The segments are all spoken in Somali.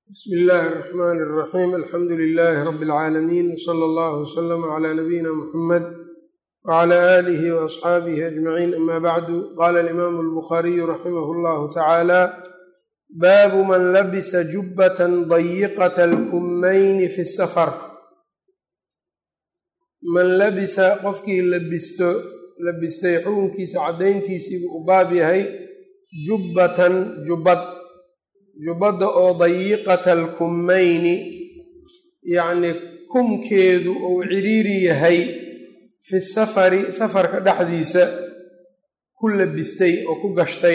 bsmi illaahi araxmaani araxiim alxamdu lilaahi rabbi alcaalamiin wsala allahu wslama cala nabiyina muxamed wcala aalihi waasxaabihi ajmaciin ama bacdu qaala alimaamu albukhaariyu raximahu llahu tacaala baabu man labisa jubbatan dayiqata alkummayni fi safar man labisa qofkii labisto labistay xukunkiisa caddayntiisiibuu u baab yahay jubbatan jubbad jubbadda oo dayiqata alkummayni yacnii kumkeedu uu ciriiri yahay fi safari safarka dhexdiisa ku labistay oo ku gashtay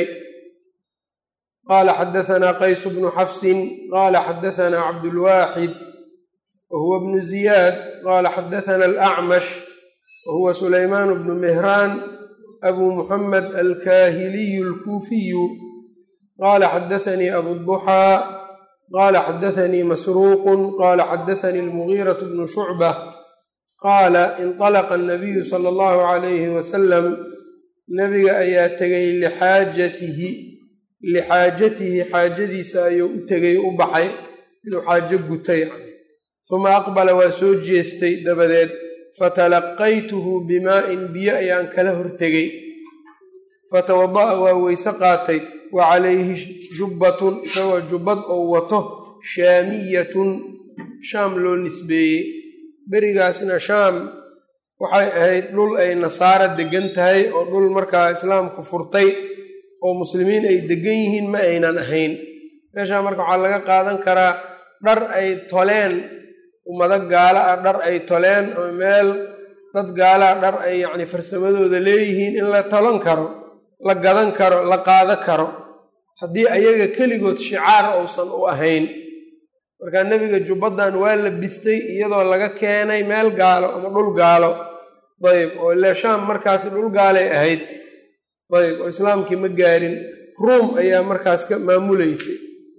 qaala xadahanaa qaysu bnu xafsin qaala xadahanaa cabdulwaaxid wa huwa bnu ziyaad qaala xadahanaa alacmash wa huwa sulaymaan bnu mihraan abu muxamed alkaahiliyu alkuufiyu qaala xadaanii abuduxaa qaala xadaanii masruuqun qaala xadaanii almugiiratu bnu shucba qaala inطalaqa anabiyu sala allahu calayhi wasalam nebiga ayaa tegay lixaajatihi lixaajatihi xaajadiisa ayuu u tegay u baxay inuu xaajo gutay suma aqbala waa soo jeestay dabadeed fatalaqaytuhu bimaa'in biyo ayaan kala hortegay fatawada'a waa weyse qaatay wa calayhi jubbatun isagoo jubbad oo wato shaamiyatun shaam loo nisbeeyey berigaasna shaam waxay ahayd dhul ay nasaara deggan tahay oo dhul markaa islaamku furtay oo muslimiin ay deggan yihiin ma aynan ahayn meeshaa marka waxaa laga qaadan karaa dhar ay toleen ummado gaala ah dhar ay toleen ama meel dad gaalaha dhar ay yacni farsamadooda leeyihiin in la tolan karo la gadan karo la qaado karo haddii ayaga keligood shicaar uusan u ahayn markaa nebiga jubbaddan waa la bistay iyadoo laga keenay meel gaalo ama dhul gaalo dayb oo ile shaam markaasi dhul gaalay ahayd dayb oo islaamkii ma gaarin ruum ayaa markaas ka maamulaysay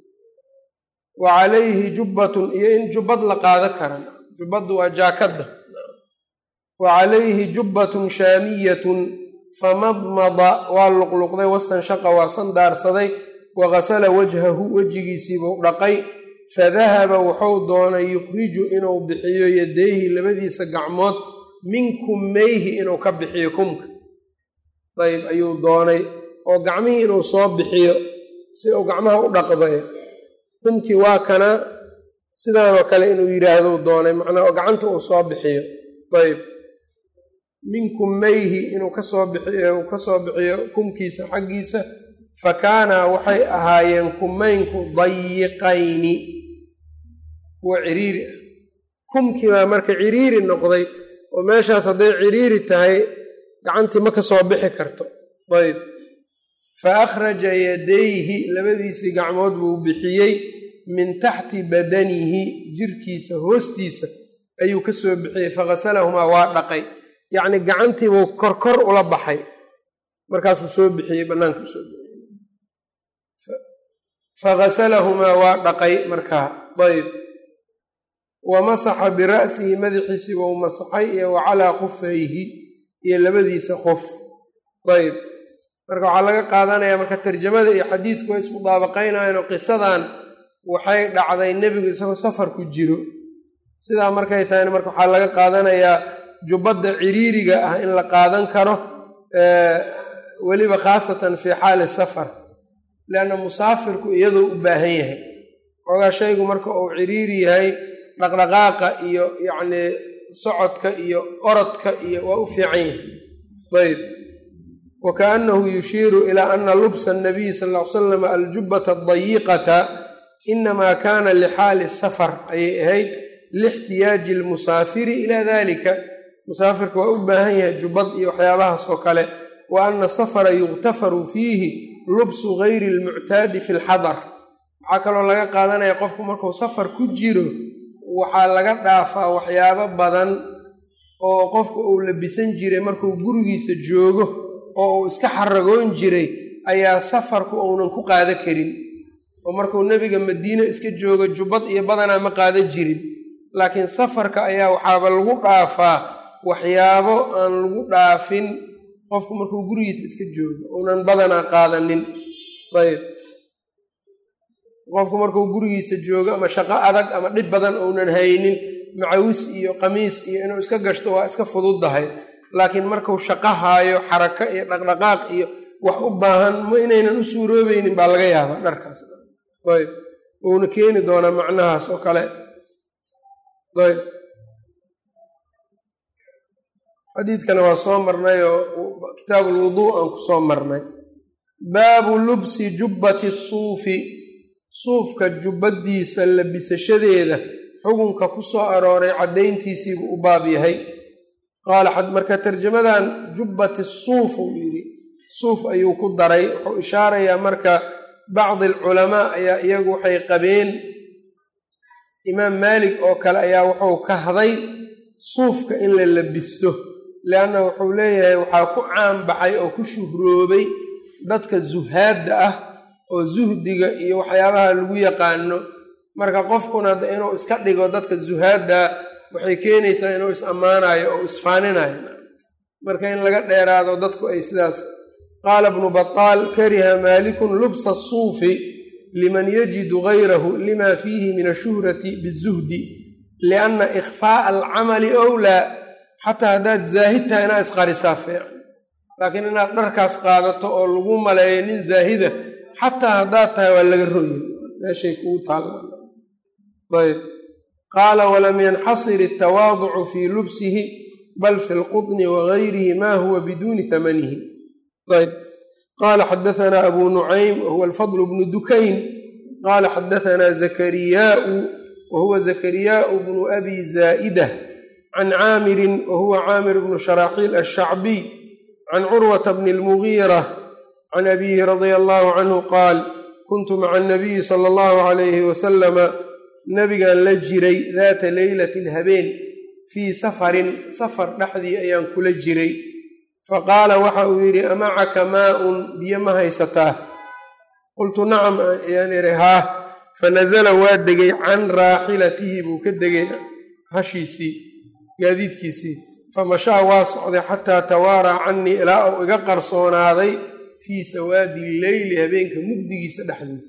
wa calayhi jubbatun iyo in jubbad la qaado karan jubbaddu waa jaakadda wa calayhi jubbatun shaamiyatun famadmada waa luqluqday wastanshaqa waa sandaarsaday wa gasala wajhahu wejigiisiibuu dhaqay fadahaba wuxuu doonay yukhriju inuu bixiyo yadayhi labadiisa gacmood min kummayhi inuu ka bixiyo kumka dayb ayuu doonay oo gacmihii inuu soo bixiyo si uu gacmaha u dhaqday kumkii waa kana sidaanoo kale inuu yidhaahdou doonay macnaa oo gacanta uu soo bixiyo dayb min kummayhi inuu kasoo bixiyo uu kasoo bixiyo kumkiisa xaggiisa fa kaana waxay ahaayeen kumaynku dayiqayni kuwa ciriiri ah kumkii baa marka ciriiri noqday oo meeshaas hadday ciriiri tahay gacantii ma ka soo bixi karto dayb fa akhraja yadayhi labadiisii gacmood buu bixiyey min taxti badanihi jirkiisa hoostiisa ayuu ka soo bixiyey faghasalahumaa waa dhaqay yacni gacantiibuu korkor ula baxay markaasuu soo bixiyey bannaanka usoo bixiyey faghasalahumaa waa dhaqay markaa dayb wa masaxa bira'sihi madaxiisii wau masaxay iyo wa calaa khufayhi iyo labadiisa qof dayb marka waxaa laga qaadanayaa marka tarjamada iyo xadiidku way ismudaabaqaynayan oo qisadan waxay dhacday nebigu isagoo safar ku jiro sidaa markay tahayna marka waxaa laga qaadanayaa jubbadda ciriiriga ah in la qaadan karo weliba khaasatan fii xaali safar leanna musaafirku iyadoo u baahan yahay xoogaa shaygu marka uu ciriiri yahay dhaqdhaqaaqa iyo yacnii socodka iyo orodka iyo waa u fiican yahay dayb wa kaannahu yushiiru ilaa ana lubsa annabiyi sal ll ly salam aljubbata adayiqata inamaa kaana lixaali safar ayay ahayd lixtiyaaji almusaafiri ilaa dalika musaafirka waa u baahan yahay jubbad iyo waxyaabahaas oo kale wa ana safara yuktafaru fiihi lubsu gayri almuctaadi fi lxadar waxaa kaloo laga qaadanaya qofku markuu safar ku jiro waxaa laga dhaafaa waxyaabo badan oo qofku uu labisan jiray markuu gurigiisa joogo oo uu iska xaragoon jiray ayaa safarku uunan ku qaada karin oo markuu nebiga madiine iska joogo jubbad iyo badanaa ma qaada jirin laakiin safarka ayaa waxaaba lagu dhaafaa waxyaabo aan lagu dhaafin qofku markuu gurigiisa iska joogo uunan badanaa qaadanin ayb qofku markuu gurigiisa joogo ama shaqo adag ama dhib badan uunan haynin macawis iyo qamiis iyo inuu iska gashto waa iska fududdahay laakiin markuu shaqo haayo xarako iyo dhaqdhaqaaq iyo wax u baahan ma inaynan u suuroobaynin baa laga yaabaa dharkaas ayb uuna keeni doonaa macnahaas oo kale ayb xadiidkana waa soo marnay oo kitaab ulwuduu aan ku soo marnay baabu lubsi jubbati suufi suufka jubbadiisa labisashadeeda xukunka ku soo arooray caddayntiisiibuu u baab yahay qaala marka tarjamadan jubbati suuf uu yidhi suuf ayuu ku daray wuxuu ishaarayaa marka bacdi alculamaa ayaa iyagu waxay qabeen imaam maalik oo kale ayaa wuxuu kahday suufka in la labisto leanna wuxuu leeyahay waxaa ku caanbaxay oo ku shuhroobay dadka zuhaadda ah oo zuhdiga iyo waxyaabaha lagu yaqaano marka qofkuna inuu iska dhigo dadka zuhaadda waxay keenaysaa inuu is ammaanayo oo isfaaninayo marka in laga dheeraado dadku ay sidaas qaala bnu bataal kariha maalikun lubsa asuufi liman yajidu gayrahu lima fiihi min ashuhrati bizuhdi lianna ikhfaa'a alcamali owlaa xataa haddaad zaahid tahay inaad isqarisaa fiican laakiin inaad dharkaas qaadato oo lagu maleeyo nin zaahida xataa haddaad tahay waa laga roya meeshay kugu taallayb qaala walam yanxasir altawaaducu fii lubsihi bal fi lqudni wagayrihi ma huwa biduuni hamanihi ayb qaala xadaanaa abu nucaym wahuwa alfadl bnu dukayn qaala xadaanaa zakariyaau wahuwa zakariyaau bnu abi zaa'ida can caamirin wahuwa caamir bnu sharaaxiil alshacbiy can curwata bni lmugiira can abihi radia allahu canhu qaal kuntu maca anabiyi sala allahu calayhi wasalama nabigaan la jiray daata leylatin habeen fii safarin safar dhexdii ayaan kula jiray faqaala waxa uu yidhi amacaka maa-un biyo ma haysataa qultu nacam ayaan idhi haa fanasala waa degay can raaxilatihi buu ka degay hashiisii gaadiidkiisii famashaa waa socday xataa tawaaraa cannii ilaa uu iga qarsoonaaday fii sawaadi leyli habeenka mugdigiisa dhexdiisa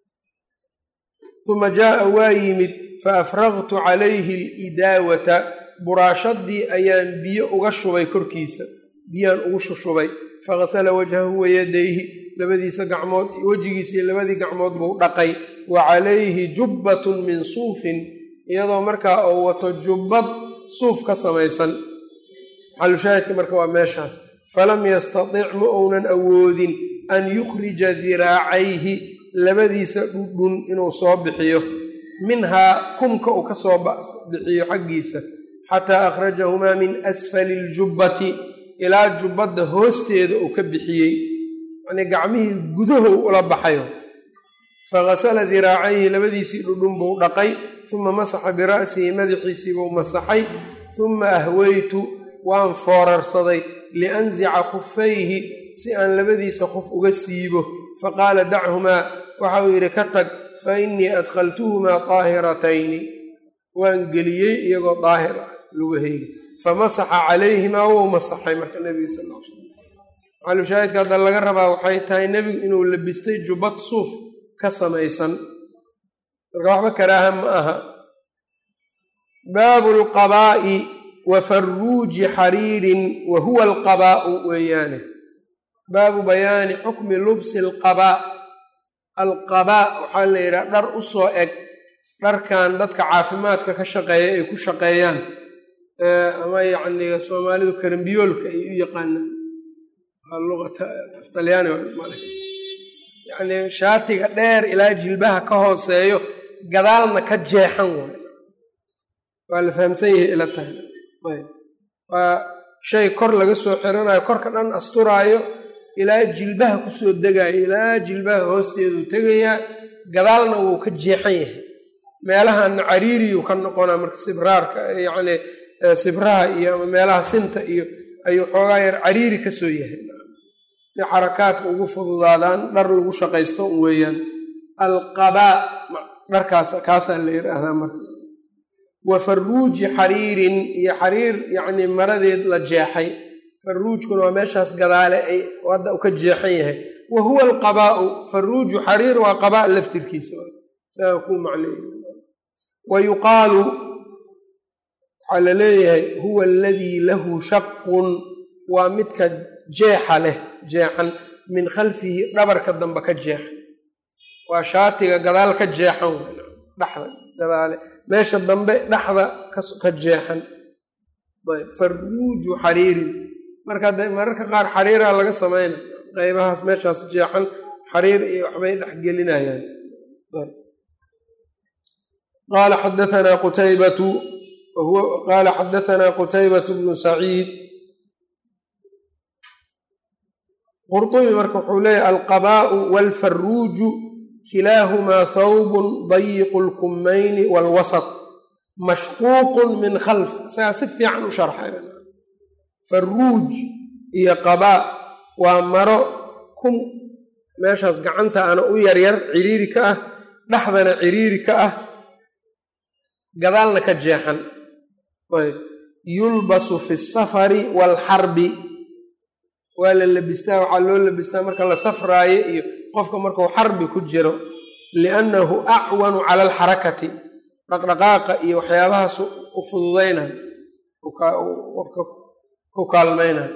uma jaaa waa yimid fa afraqtu calayhi alidaawata buraashadii ayaan biyo uga shubay korkiisa biyaan ugu shushubay faghasala wajhahu wayadayhi labadiisa gacmood wejigiisii labadii gacmood buu dhaqay wa calayhi jubbatun min suufin iyadoo markaa uu wato jubbad suuf ka samaysan xalushaahidka marka waa meeshaas falam yastatic ma uunan awoodin an yukhrija diraacayhi labadiisa dhudhun inuu soo bixiyo minhaa kumka uu ka soo bixiyo xaggiisa xataa akhrajahumaa min asfali iljubbati ilaa jubbadda hoosteeda uu ka bixiyey yacnii gacmihii gudahow ula baxayo faghasala diraacayhi labadiisii dhudhun buu dhaqay uma masaxa bira'sihi madaxiisii buu masaxay uma ahweytu waan foorarsaday lianzica khufayhi si aan labadiisa qof uga siibo faqaala dachumaa waxa uu yidhi ka tag fa innii adkhaltuhumaa daahiratayni waan geliyey iyagoo daahir ah lugahayga famasaxa calayhimaa wou masaxay marka nebiga sal l slam maxalushaahidka hadda laga rabaa waxay tahay nebigu inuu labistay jubbad suuf ka samaysan marka waxba karaaha ma aha baabu lqabaa'i wa farruuji xariirin wa huwa alqabaa'u weeyaane baabu bayaani xukmi lubsi alqabaa alqabaa waxaa la yidhaha dhar u soo eg dharkan dadka caafimaadka ka shaqeeya ay ku shaqeeyaan ama yacni soomaalidu karambiyoolka ay u yaqaanaan luqata aftalyaani yacni shaatiga dheer ilaa jilbaha ka hooseeyo gadaalna ka jeexan waay waa la fahamsan yahay ila tahay waa shay kor laga soo xiranayo korka dhan asturaayo ilaa jilbaha kusoo degaayo ilaa jilbaha hoosteeduu tegayaa gadaalna wuu ka jeexan yahay meelahanna cariiriyuu ka noqonaa marka sibraarka yacni sibraha iyo ama meelaha sinta iyo ayuu xoogaa yar cariiri ka soo yahay si xarakaadka ugu fududaadaan dhar lagu shaqaysto un weeyaan alqabaa dharkaas kaasaa la yidhaahdaa marka wa farruuji xariirin iyo xariir yacni maradeed la jeexay farruujkuna waa meeshaas gadaale ay hadda u ka jeexan yahay wa huwa alqabaa'u farruuju xariir waa qabaa laftirkiisa saa ku macneey wa yuqaalu waxaa la leeyahay huwa aladii lahu shaqun waa midka jeexa leh jeexan min khalfihi dhabarka dambe ka jeexan waa shaatiga gadaal ka jeexan dhexda gadaale meesha dambe dhexda ka jeexan ayb farruuju xariirin marka de mararka qaar xariiraa laga samayna qaybahaas meeshaas jeexan xariir iyo waxbay dhexgelinayaan qaala xadaanaa qutaybatu qaala xadaanaa qutaybatu bnu saciid qurطubi marka wuxuu leeyahy alqabaa'u waalfarruuju kilaahumaa thawbun dayiqu lkummayni waalwasط mashquuqun min khalf isagaa si fiican u sharxay farruuj iyo qabaa waa maro kun meeshaas gacanta ana u yaryar ciriiri ka ah dhexdana ciriiri ka ah gadaalna ka jeexan ayb yulbasu fi safari waalxarbi waa la labistaa waxaa loo labistaa marka la safraayo iyo qofka markuu xarbi ku jiro liannahu acwanu cala alxarakati dhaqdhaqaaqa iyo waxyaabahaas u fududaynayo qofka ku kaalmaynayo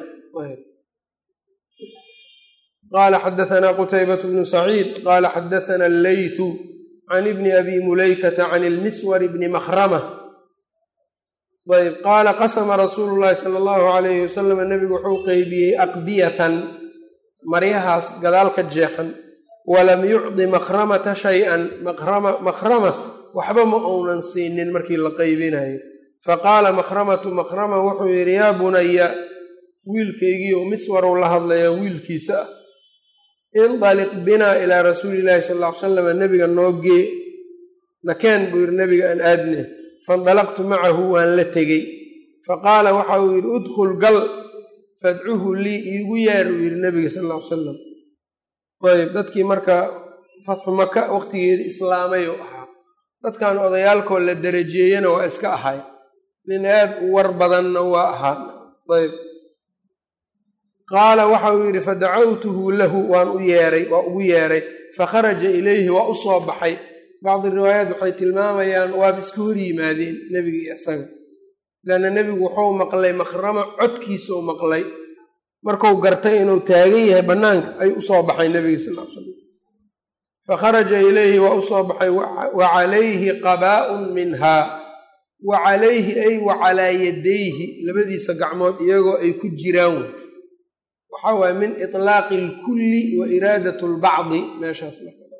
qaala xadaanaa qutaybat bnu saciid qaala xadaana alleythu can ibni abi mulaykata can ilmiswar bni makhrama ayb qaala qasama rasuulu llahi sala allahu alayhi wasalam nebigu wuxuu qeybiyey aqbiyatan maryahaas gadaal ka jeexan walam yucdi makhramata shay-an makhrama waxba ma uunan siinin markii la qeybinayo faqaala makhramatu makhrama wuxuu yidhi yaa bunaya wiilkaygiioo miswarow la hadlayaa wiilkiisa ah indaliq binaa ilaa rasuuli llahi sal ll ly salam nebiga noo gee nakeen buu yidhi nebiga aan aadne faindalaqtu macahu waan la tegey faqaala waxa uu yidhi udkhul gal fadcuhu lii iigu yeer uu yidhi nebiga sal ll ly salam ayb dadkii marka fatxu maka waqtigeeda islaamayuu ahaa dadkan odayaalkoo la darajeeyena waa iska ahay nin aad u war badanna waa ahaa ayb qaala waxa uu yidhi fadacawtuhu lahu waan u yeeray waa ugu yeeray fakharaja ilayhi waa u soo baxay bacdi riwaayaat waxay tilmaamayaan waaba iska hor yimaadeen nebiga iyo isaga leanna nebigu wuxuu maqlay makhrama codkiisau maqlay marku gartay inuu taagan yahay bannaanka ayuu usoo baxay nebiga sal l slam fakharaja ilayhi waa u soo baxay wa calayhi qabaa'un minhaa wa calayhi ay wa calaa yadayhi labadiisa gacmood iyagoo ay ku jiraan waxaa waaya min itlaaqi alkulli wa iraadat lbacdi meeshaas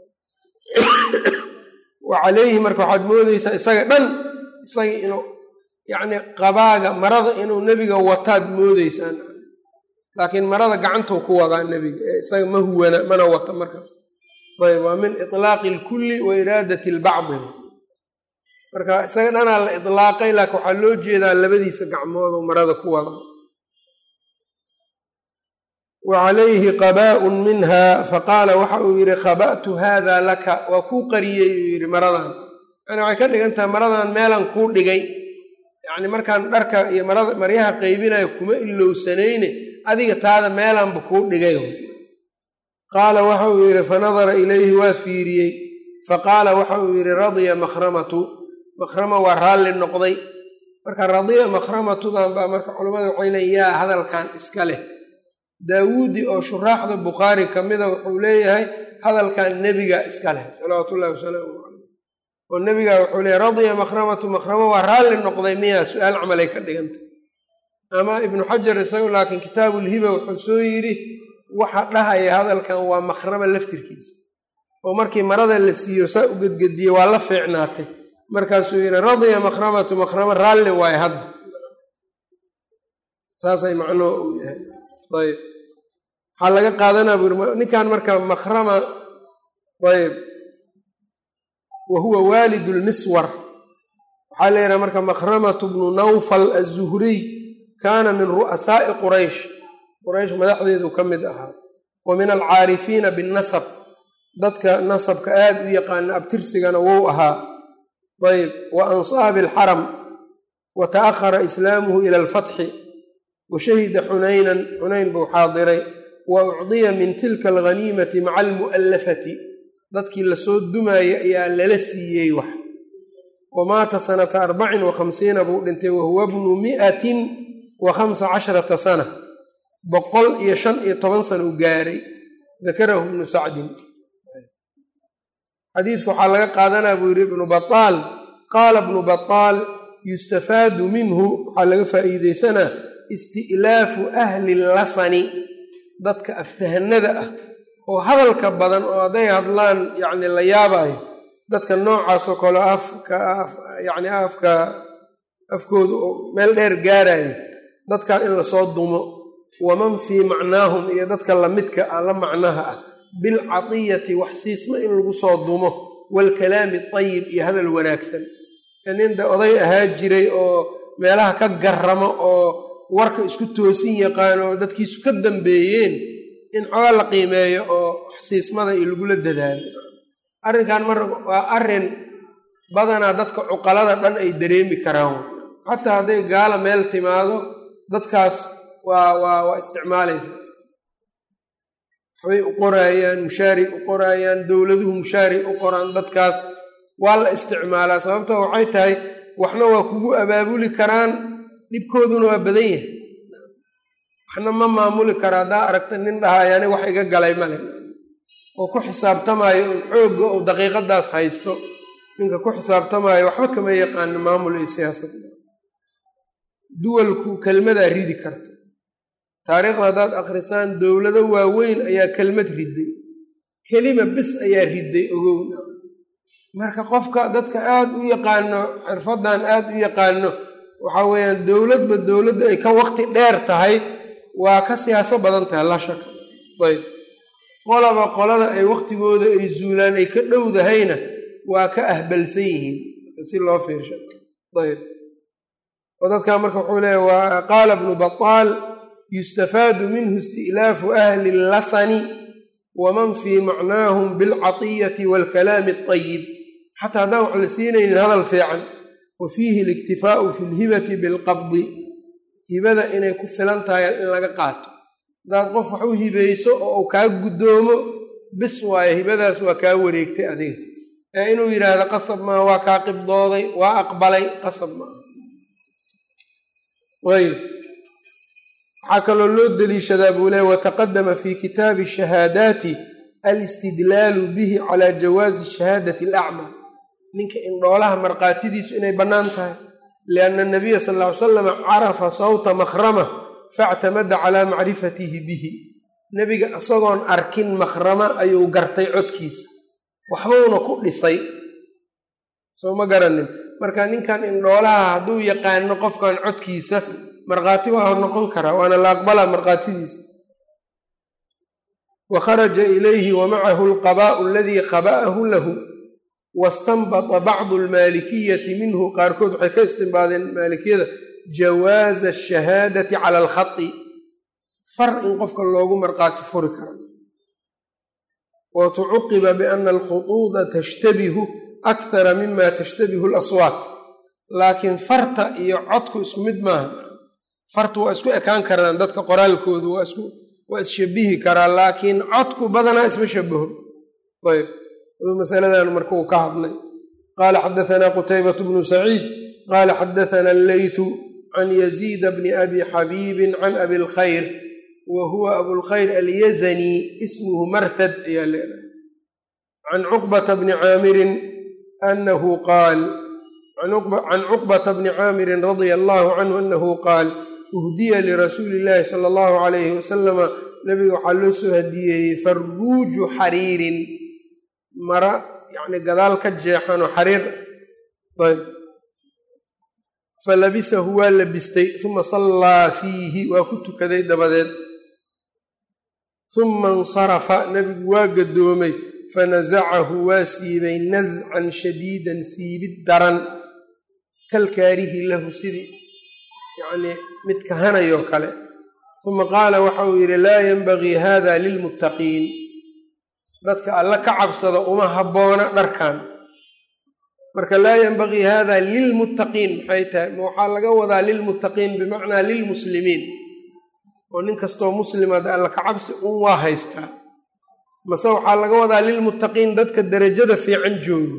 wa calayhi marka waxaad moodeysaa isaga dhan isaga inuu yacni qabaaga marada inuu nebiga wataad moodeysaan laakiin marada gacantuu ku wadaa nebiga ee isaga ma huwana mana wata markaas ayb waa min itlaaqi alkulli wa iraadati albacdi marka isaga dhanaa la itlaaqay laakiin waxaa loo jeedaa labadiisa gacmoodoo marada ku wadaa wa calayhi qabaa'un minha faqaala waxa uu yidhi khaba'tu haada laka waa kuu qariyey uu yidhi maradan yani waxay ka dhigan tahay maradan meelan kuu dhigay yacni markaan dharka iyo marada maryaha qaybinayo kuma ilowsanayne adiga taada meelanba kuu dhigay qaala waxa uu yidhi fanadara ilayhi waa fiiriyey faqaala waxa uu yidhi radiya makhramatu makhrama waa raalli noqday marka radiya makhramatudan baa marka culimmada waxay leeyiin yaa hadalkan iska leh daawuudi oo shuraaxda bukhaari ka mida wuxuu leeyahay hadalkan nebiga iska leh salawaatu ullahi wasalaamu caleyh oo nebiga wuxuu leeyahy radiya makhramatu makhrama waa raalli noqday miyaa su-aal camalay ka dhigantay ama ibnu xajar isagu laakiin kitaabulhiba wuxuu soo yidhi waxa dhahaya hadalkan waa makhrama laftirkiisa oo markii marada la siiyo saa u gedgediye waa la fiicnaatay markaasuu yidhi radiya makhramatu makhrama raalli waaye hadda saasay macnuhu uu yahay ayb waxaa laga qaadanaa buu yiri ninkan marka makhrama ayb wa huwa waalidu lmiswar waxaa la yidhaha marka makhramatu bnu nawfal azuhriy kaana min ru'asaa'i quraysh quraysh madaxdeedu ka mid ahaa wa min alcaarifiina binnasab dadka nasabka aad u yaqaana abtirsigana wou ahaa ayb wa ansaabi alxaram wa ta'ahara islaamuhu ila alfatxi wa shahida xunaynan xunayn buu xaadiray wa ucdiya min tilka alghaniimati maca almu'allafati dadkii lasoo dumaayey ayaa lala siiyey wax wamaata sanata arbacin wa khamsiina buu dhintay wahuwa bnu mi'atin wa khamsa casharata sana boqol iyo shan iyo toban sana u gaaray dakarahu ibnu sacdin xadiidka waxaa laga qaadanaa buu yidhi ibnu bataal qaala ibnu bataal yustafaadu minhu waxaa laga faa'iideysanaa isti'laafu ahli lasani dadka aftahanada ah oo hadalka badan oo hadday hadlaan yacni la yaabayo dadka noocaasoo kale afka yacni afka afkooda oo meel dheer gaarayo dadkaa in lasoo dumo waman fii macnaahum iyo dadka lamidka ah la macnaha ah bilcatiyati wax siisma in lagu soo dumo waalkalaami ayib iyo hadal wanaagsan ninda oday ahaa jiray oo meelaha ka garamo oo warka isku toosin yaqaan oo dadkiisu ka dambeeyeen in xooga la qiimeeyo oo xsiismada iyo lagula dadaalo arrinkan mar waa arrin badanaa dadka cuqalada dhan ay dareemi karaan xataa hadday gaala meel timaado dadkaas waa waa waa isticmaalaysa waxbay u qoraayaan mushaari u qoraayaan dowladuhu mushaari u qoraan dadkaas waa la isticmaalaa sababto waxay tahay waxna waa kugu abaabuli karaan dhibkooduna waa badan yahay waxna ma maamuli kara haddaa aragta nin dhahaay ani wax iga galay male oo ku xisaabtamaayo un xoogga ou daqiiqadaas haysto ninka ku xisaabtamaayo waxba kama yaqaano maamul iyo siyaasad duwalku kelmadaa ridi karta taariikhda haddaad akhrisaan dowlado waaweyn ayaa kelmad riday kelima bis ayaa riday ogowna marka qofka dadka aad u yaqaano xirfadan aad u yaqaano waxa weeyaan dowladba dowladda ay ka waqti dheer tahay waa ka siyaaso badan tahay la shaka ayb qolaba qolada ay waqtigooda ay zuulaan ay ka dhowdahayna waa ka ahbalsan yihiin si loo fiirsha ayb oo dadkaa marka wuxuu leeya waa qaala bnu bataal yustafaadu minhu isti'laafu ahli lasani waman fii macnaahum bilcatiyati waalkalaami alطayib xataa haddaan wax la siinaynin hadal fiican wa fiihi aliktifaau fi lhibati bilqabdi hibada inay ku filan tahay in laga qaato haddaad qof wax u hibayso oo uu kaa guddoomo bis waayo hibadaas waa kaa wareegtay adiga ee inuu yidhaahdo qasab maa waa kaa qibdooday waa aqbalay qasab maa ayb waxaa kaloo loo deliishadaa buu leey wataqadama fi kitaabi shahaadaati alistidlaalu bihi calaa jawaazi shahaadati alacmaa ninka indhoolaha markhaatidiisu inay bannaan tahay lianna anabiya sal ll ly salam carafa sawta makhrama factamada calaa macrifatihi bihi nebiga isagoon arkin makhrama ayuu gartay codkiisa waxbuuna ku dhisay soo ma garanin marka ninkan indhoolaha hadduu yaqaano qofkan codkiisa markhaati waa noqon karaa waana la aqbalaa markhaatidiisa wa kharaja ilayhi wa macahu alqabaa'u aladii qaba'ahu lahu wastanbata bacdu almaalikiyati minhu qaarkood waxay ka istinbaadeen maalikiyada jawaaza ashahaadati cala alkhati far in qofka loogu markhaati furi kara wa tucuqiba biana alkhuduuda tashtabihu akthara mima tashtabihu alaswaat laakiin farta iyo codku isku mid maaha fartu waa isku ekaan karaan dadka qoraalkoodu waa isku waa isshabihi karaa laakiin codku badanaa isma shabaho ayb masaladan marka uu ka hadlay qaala xadaanaa qutaybatu bnu saciid qaala xadaana alleythu can yaziida bni abi xabiibin can abi lkhayr wa huwa abulkhayr alyazani ismuhu marhad ayaa leedahay can cuqbata bni caamirin anahu qaal can cuqbata bni caamirin radia allahu canhu anahu qaal uhdiya lirasuuli illaahi sala allahu calayhi wasalama nabiga waxaa loo soo hadiyeeyey farruuju xariirin mara yacni gadaal ka jeexanoo xariir ayb falabisahu waa labistay uma sallaa fiihi waa ku tukaday dabadeed uma insarafa nebigu waa gadoomay fanasacahu waa siibay nascan shadiidan siibid daran kalkaarihi lahu sidii yacnii mid kahanayoo kale uma qaala waxa uu yidhi laa yenbagii hada lilmuttaqiin dadka alla ka cabsada uma habboona dharkan marka laa yenbagii hada lilmuttaqiin maxay tahay ma waxaa laga wadaa lilmuttaqiin bimacnaa lilmuslimiin oo nin kastoo muslimaad alla ka cabsi un waa haystaa mase waxaa laga wadaa lilmuttaqiin dadka derajada fiican joogo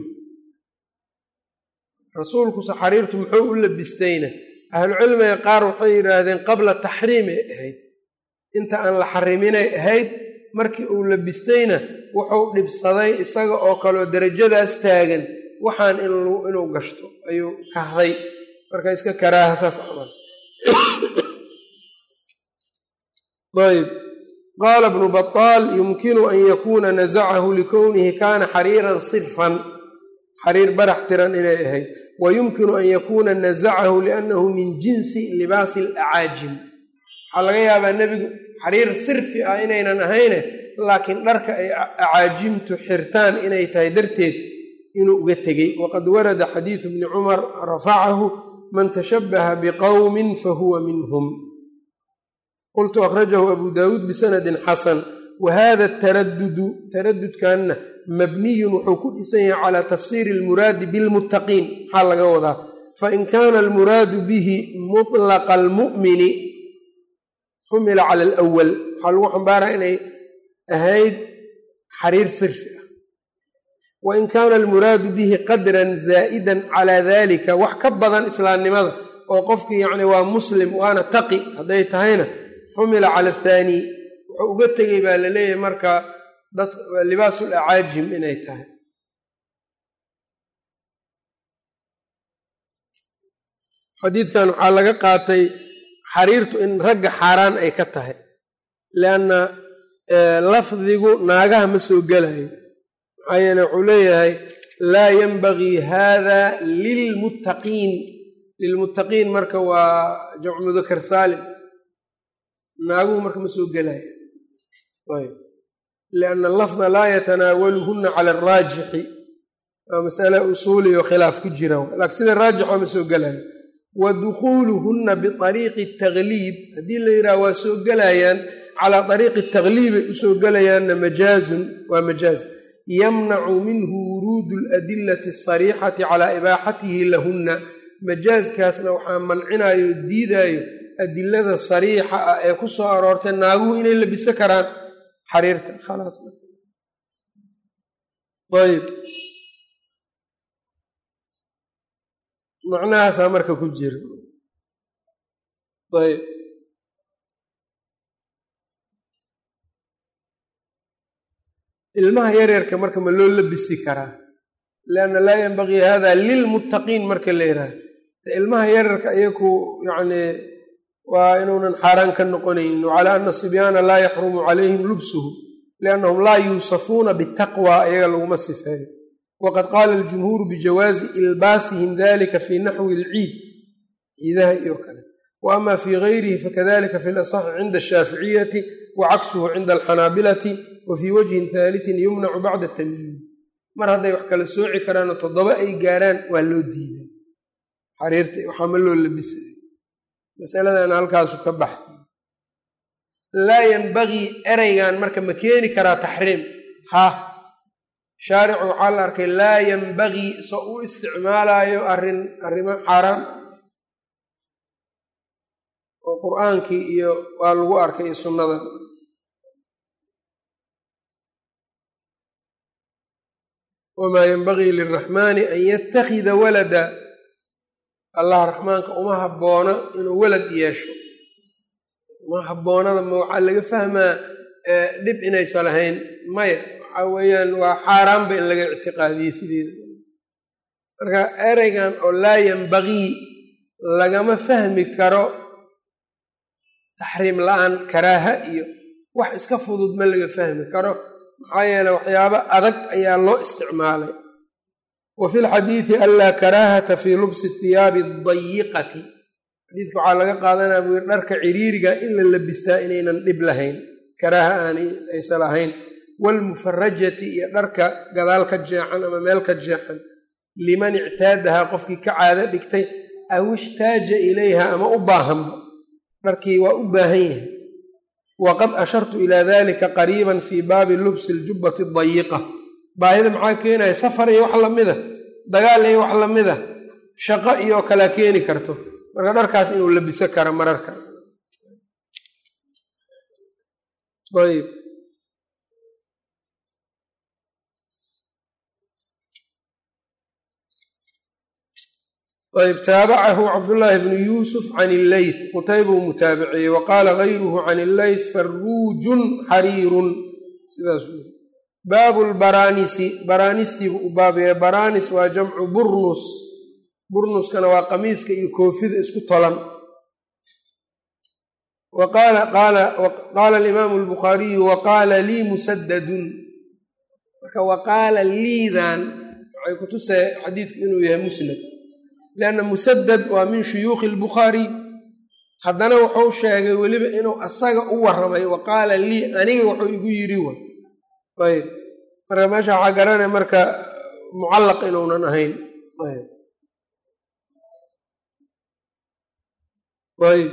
rasuulkuse xariirtu muxuu u labistayna ahlucilmiga qaar waxay yidhaahdeen qabla taxriimay ahayd inta aan la xariminay ahayd markii uu labistayna wuxuu dhibsaday isaga oo kaleo derajadaas taagan waxaan inuu gashto ayuu kahday marka iska karaaha saas camal ayb qaala bnu baطaal yumkinu an yakuuna nazacahu likownihi kaana xariiran sirfan xariir barax tiran inay ahayd wa yumkinu an yakuuna nazacahu liannahu min jinsi libaasi alacaajim waxaa laga yaabaa nebigu xariir sirfi ah inaynan ahayne laakiin dharka ay acaajimtu xirtaan inay tahay darteed inuu uga tegey waqad warada xadiidu bni cumar rafacahu man tashabbaha biqowmin fahuwa minhum qultu akhrajahu abu daawuud bisanadin xasan wa hada taradudu taradudkanna mabniyun wuxuu ku dhisan yahay calaa tafsiiri almuraadi bilmuttaqiin maxaa laga wadaa fain kaana almuraadu bihi mutlaqa almu'mini xumila cala alawal waxaa lagu xambaaraa inay ahayd xariir sirfi ah wain kaana almuraadu bihi qadran zaa'idan calaa dalika wax ka badan islaamnimada oo qofkii yacni waa muslim waana taqi hadday tahayna xumila cala athaani wuxuu uga tegay baa la leeyahay marka dad libaasul acaajim inay tahay xadiidkan waxaa laga qaatay xariirtu in ragga xaaraan ay ka tahay lianna lafdigu naagaha ma soo gelayo maxaa yeele wuxuu leeyahay laa yanbagii hada lilmuttaqiin lilmuttaqiin marka waa jamcu mudakar saalim naaguhu marka ma soo gelayo ayb lianna allafda laa yatanaawaluhunna cala araajixi waa masale usuuli oo khilaaf ku jira laakiin sida raajixa ma soo gelayo wa dukhuuluhunna biariiqi tagliib haddii la yidhaha waa soo gelayaan calaa ariiqi tagliibay usoo gelayaanna majaazun waa majaaz yamnacu minhu wuruudu aladillati asariixati calaa ibaaxatihi lahunna majaazkaasna waxaa mancinayo o diidaayo adilada sariixa ah ee ku soo aroortay naaguhu inay labiso karaan xariirta khalaas ayb macnahaasaa marka ku jira ayb ilmaha yaryarka marka ma loo labisi karaa lianna laa yanbagii hada lilmuttaqiin marka la yidhaha ilmaha yaryarka iyaku yacni waa inuunan xaaraan ka noqonaynin wacalaa ana sibyaana laa yaxrumu calayhim lubsuhu liannahum laa yuusafuuna bitaqwa iyaga laguma sifeeyo waqad qaala aljumhuuru bijawaazi ilbaasihim dalika fii naxwi alciid ciidaha iyo kale wa ama fii gayrihi fakadalika fi lasaxi cinda ashaaficiyati wa caksuhu cinda alxanaabilati wa fii wajhin haalitin yumnacu bacda tamyiiz mar hadday wax kala sooci karaanoo toddoba ay gaaraan waa loo diiday xariirta waxaa ma loo labisay masaladan halkaasu ka baxday laa yanbagii ereygan marka ma keeni karaa taxriim ha shaaricu waxaa la arkay laa yanbagii so u isticmaalaayo arrin arrimo xaaraan oo qur-aankii iyo waa lagu arkay iyo sunnada wamaa yanbagii liraxmaani an yattakhida walada allah raxmaanka uma habboona inuu walad yeesho uma habboonada ma waxaa laga fahmaa dhib inaysa lahayn maya waxaa weeyaan waa xaaraanba in laga ictiqaadiyey sideeda marka ereygan oo laa yanbagii lagama fahmi karo taxriim la-aan karaaha iyo wax iska fudud ma laga fahmi karo maxaa yeele waxyaabo adag ayaa loo isticmaalay wa fi lxadiidi anlaa karaahata fii lubsi thiyaabi dayiqati xadiidka waxaa laga qaadanaya buu yiri dharka ciriiriga in la labistaa inaynan dhib lahayn karaaha aanay aysa lahayn waalmufarajati iyo dharka gadaal ka jeexan ama meel ka jeexan liman ictaadahaa qofkii ka caado dhigtay aw ixtaaja ilayha ama u baahanba dharkii waa u baahan yahay waqad ashartu ilaa dalika qariiban fii baabi lubsi aljubbati dayiqa baahida maxaa keenaya safar iyo wax lamida dagaal iyo wax lamida shaqo iyo kalea keeni karto marka dharkaas inuu labiso karo mararkaas ayb ayb taabacahu cabdullaahi bnu yuusuf can illeyth qutaybuu mutaabiciyey wa qaala gayruhu can illeyth faruujun xariirun sidaasuu yiri baabu lbaraanisi baraanistiibu u baabaya baraanis waa jamcu burnus burnuskana waa qamiiska iyo koofida isku tolan wa qaala alimaamu albukhaariyu wa qaala lii musadadun marka wa qaala liidan waxay kutusay xadiidku inuu yahay musnad lianna musadad waa min shuyuukhi albukhaariy haddana wuxuu sheegay weliba inuu asaga u warramay wa qaala lii aniga wuxuu igu yidhi wa ayb marka meesha waxaa garanaya marka mucallaq inuunan ahayn ayb ayb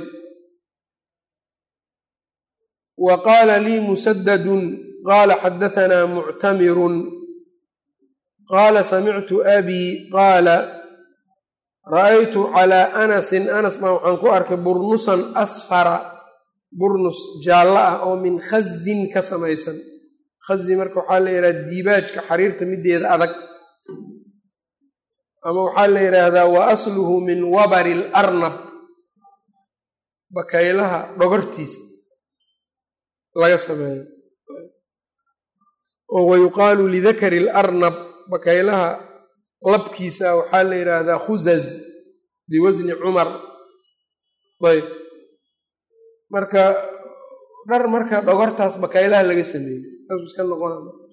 wa qaala lii musadadun qaala xadahanaa muctamirun qaala samictu abii qaala ra'aytu calaa anasin anas baa waxaan ku arkay burnusan asfara burnus jaallo ah oo min khazin ka samaysan khazi marka waxaa la yidhahda diibaajka xariirta mideeda adag ama waxaa la yidhaahdaa wa asluhu min wabari alarnab bakaylaha dhogortiisa laga sameeyo oo wayuqaalu lidakari alarnab bakaylaha labkiisa waxaa la yidhaahdaa khuzaz biwasni cumar ayb marka dhar marka dhogortaas bakaylaha laga sameeyey saasuu iska noqona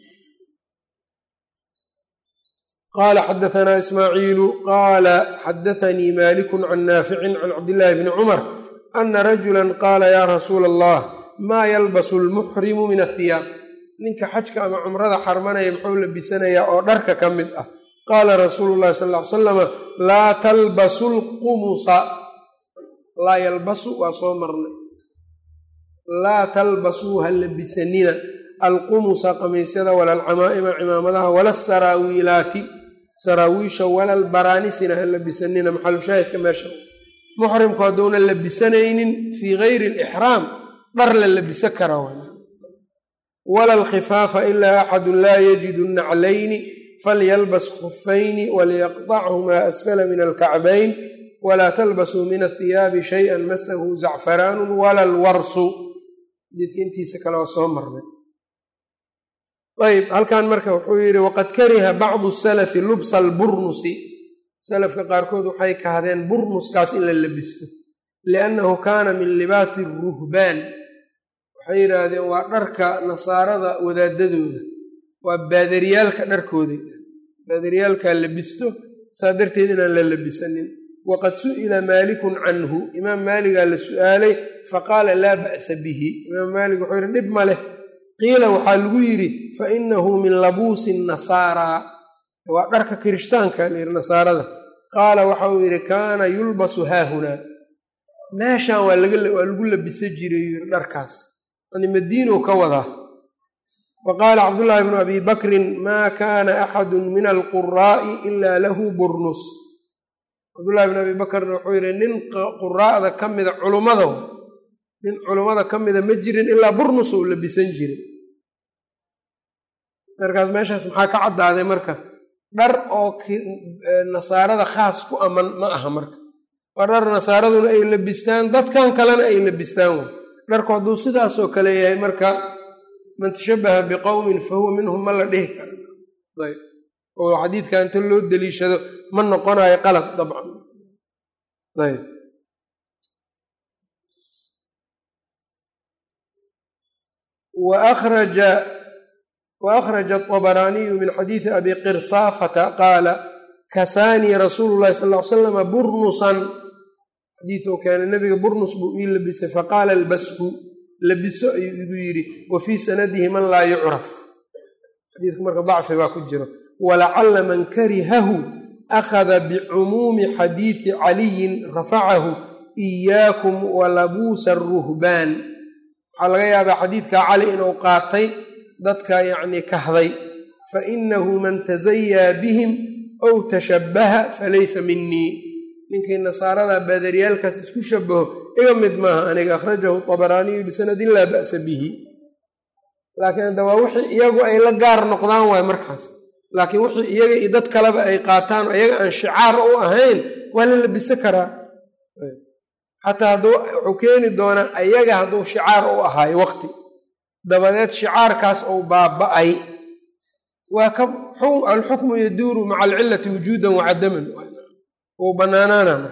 qaala xadahanaa ismaaciilu qaala xadathanii malikun can naaficin can cabdillaahi bni cumar ana rajula qaala yaa rasuula allah maa yalbasu lmuxrimu min athiyaab ninka xajka ama cumrada xarmanaya muxuu labisanayaa oo dharka ka mid ah qaala rasuulu llahi sal ly salama laa talbasu lqumusa laa yalbasu waa soo marnay laa talbasuu ha labisanina alqumusa qamiisyada wala alcamaa'ima cimaamadaha wala saraawiilaati saraawiisha wala albaranisina ha labisanina maxalushaahidka meesha muxrimku hadduuna labisanaynin fii gayri alixraam dhar la labisan kara wala alkhifaafa ilaa axadun laa yajidu naclayni falyalbas khufayni waliyaqطachumaa asfala min alkacbayn walaa talbasuu min athiyaabi shayئa masahu zacfaraanu wala alwarsu xadiidka intiisa kale waa soo marnay ayb halkan marka wuxuu yidhi waqad kariha bacdu salafi lubsa alburnusi salafka qaarkood waxay kahdeen burnuskaas in la labisto liannahu kaana min libaasi ruhbaan waxay yidhaahdeen waa dharka nasaarada wadaadadooda waa baadaryaalka dharkooda baadaryaalkaa labisto saa darteed inaan la labisanin waqad su'ila maalikun canhu imaam maaligaa la su'aalay faqaala laa ba'sa bihi imaam maalik wuxuu yidhi dhib ma leh qiila waxaa lagu yidhi fa inahu min labuusi nasaaraa waa dharka kirishtaanka layidhi nasaarada qaala waxa uu yidhi kaana yulbasu haahunaa meeshan waa lagu labisa jiray yidhi dharkaas yani madiinow ka wadaa wa qaala cabdullaahi bnu abi bakrin maa kaana axadu min alquraa'i ilaa lahu burnus cabdullahi bn abi bakrna wuxuu yidhi nin quraa'da ka mida culummada nin culummada ka mida ma jirin ilaa burnus uu labisan jiray markaas meeshaas maxaa ka caddaaday marka dhar oo nasaarada khaas ku aman ma aha marka waa dhar nasaaraduna ay labistaan dadkan kalena ay labistaan way dharku hadduu sidaasoo kale yahay marka man tashabaha biqowmin fa huwa minhum ma la dhihi kara ayb oo xadiidka inta loo deliishado ma noqonayo qalad dabcan ayb وأخرج وأخرج الطبراني من حديث أبي قرصافة قال كساني رسول الله صلى الله عليه وسلم برنصا xadiiثu keena nabiga burnus buu ii labisay faqaala albashu labiso ayuu igu yidhi wa fii sanadihi man laa yucraf xadiidku marka dacfi baa ku jiro walacala man karihahu akhada bicumuumi xadiidi caliyin rafacahu إiyaakum walabuusa aruhbaan waxaa laga yaabaa xadiidka cali inuu qaatay dadka yacnii kahday fainahu man tasayaa bihim ow tashabbaha falaysa minii ninkii nasaarada baadaryaalkaas isku shabaho iga mid maaha aniga akhrajahu طabaraaniyu bisanadin laa ba'sa bihi laakiin hadda waa wixii iyagu ay la gaar noqdaan waay markaas laakiin wixii iyaga iyo dad kaleba ay qaataan iyaga aan shicaar u ahayn waa la labisan karaa xataa hadduu wuxuu keeni doonaa ayaga hadduu shicaar u ahaayo waqti dabadeed shicaarkaas ou baaba'ay waa ka alxukmu yaduuru maca alcilati wujuudan wacadaman uu banaanaana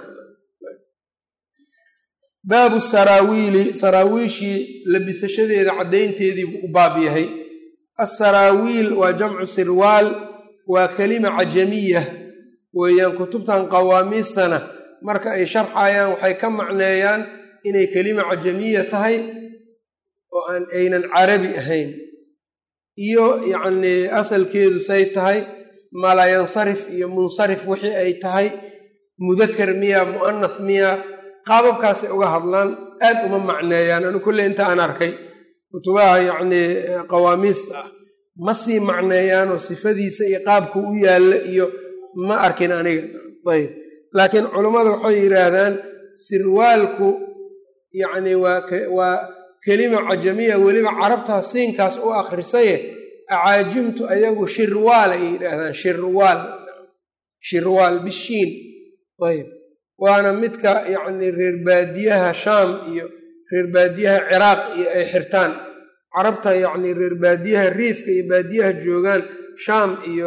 baabu saraawiili saraawiishii labisashadeeda caddaynteedii buu u baab yahay asaraawiil waa jamcu sirwaal waa kelima cajamiya weeyaan kutubtan qawaamiistana marka ay sharxayaan waxay ka macneeyaan inay kelima cajamiya tahay oo aan aynan carabi ahayn iyo yacnii asalkeedu say tahay malayansarif iyo munsarif wixii ay tahay mudakar miya mu'anath miya qaababkaasay uga hadlaan aad uma macneeyaan anu kolley inta aan arkay kutubaha yacnii qawaamiista ah ma sii macneeyaanoo sifadiisa iyo qaabku u yaalla iyo ma arkin aniga ayb laakiin culummadu waxay yidhaahdaan sirwaalku yacni waa kelima cajamiya weliba carabtaa siinkaas u akhrisaye acaajimtu ayagu shirwaal ay yidhaahdaan shirwaal shirwaal bishiin ayb waana midka yacni reer baadiyaha shaam iyo reer baadiyaha ciraaq iyo ay xirtaan carabta yacni reer baadiyaha riifka iyo baadiyaha joogaan shaam iyo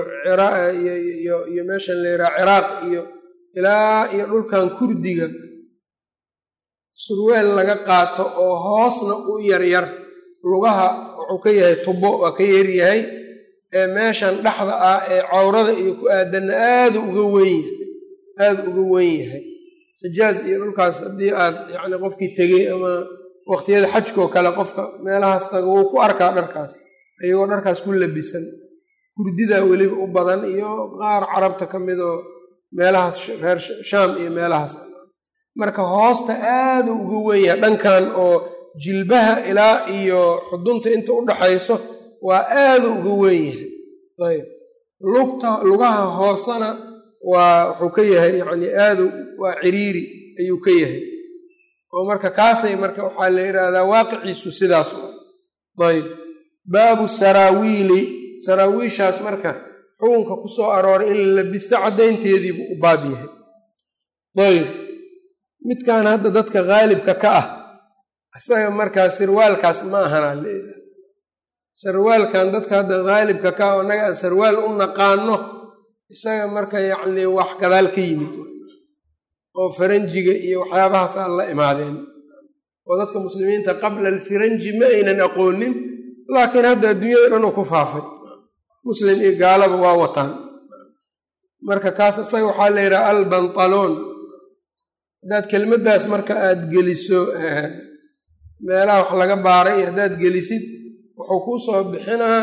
iyo meeshan la yidhaha ciraaq iyo ilaa iyo dhulkan kurdiga surweel laga qaato oo hoosna u yaryar lugaha wuxuu ka yahay tubo waa ka yaryahay ee meeshan dhexda ah ee cawrada iyo ku aadanna aada uga wen yahay aada uga wen yahay xijaaz iyo dhulkaas haddii aad yacni qofkii tegey ama waqtiyada xajkoo kale qofka meelahaas taga wuu ku arkaa dharkaas iyagoo dharkaas ku labisan kurdidaa weliba u badan iyo qaar carabta ka mid oo meelahaas reer shaam iyo meelahaas marka hoosta aada uga wen yahay dhankan oo jilbaha ilaa iyo xudunta inta u dhaxayso waa aada uga wen yahay ayb lugta lugaha hoosena waa wuxuu ka yahay yacni aada waa ciriiri ayuu ka yahay oo marka kaasay marka waxaa la yidhaahdaa waaqiciisu sidaas ayb baabu saraawiili saraawiishaas marka xukunka ku soo arooray in la labisto caddaynteediibu u baab yahay ayb midkan hadda dadka haalibka ka ah isaga markaa sirwaalkaas ma ahanaa la yidhahda sarwaalkan dadka hadda haalibka ka ah oo annaga aan sarwaal u naqaano isaga marka yacni wax gadaal ka yimid oo faranjiga iyo waxyaabahaas aan la imaadeen oo dadka muslimiinta qabla alfiranji ma aynan aqoonin laakiin hadda adduunyada dhan uu ku faafay muslim iyo gaalaba waa wataan marka kaas isaga waxaa la yidhaha albantaloon haddaad kelmaddaas marka aad geliso meelaha wax laga baaray iyo haddaad gelisid wuxuu kuu soo bixinaa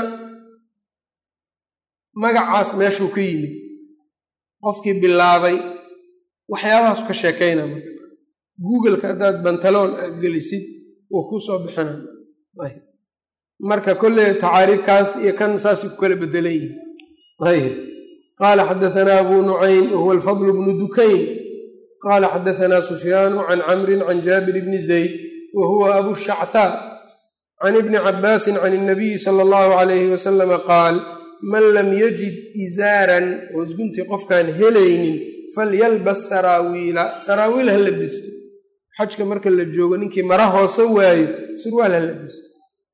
magacaas meeshuu ka yimid qofkii bilaabay waxyaabahaas ka sheekayna marka googleka haddaad bantaloon aad gelisid wuu kuu soo bixina marka kolley tacaariifkaas iyo kan saasay ku kala bedelan yihin ayb qaala xadaanaa abu nucaym wahuwa alfadl bnu dukayn qaala xadaanaa sufyaanu can camrin can jaabir bni zayd wa huwa abu shacthaa can ibni cabaasin can inabiyi sala allahu alayhi wasalama qaal man lam yajid izaaran hoosguntii qofkaan helaynin falyalbas saraawiila saraawiil ha labisto xajka marka la joogo ninkii mara hoose waayo surwaal ha labisto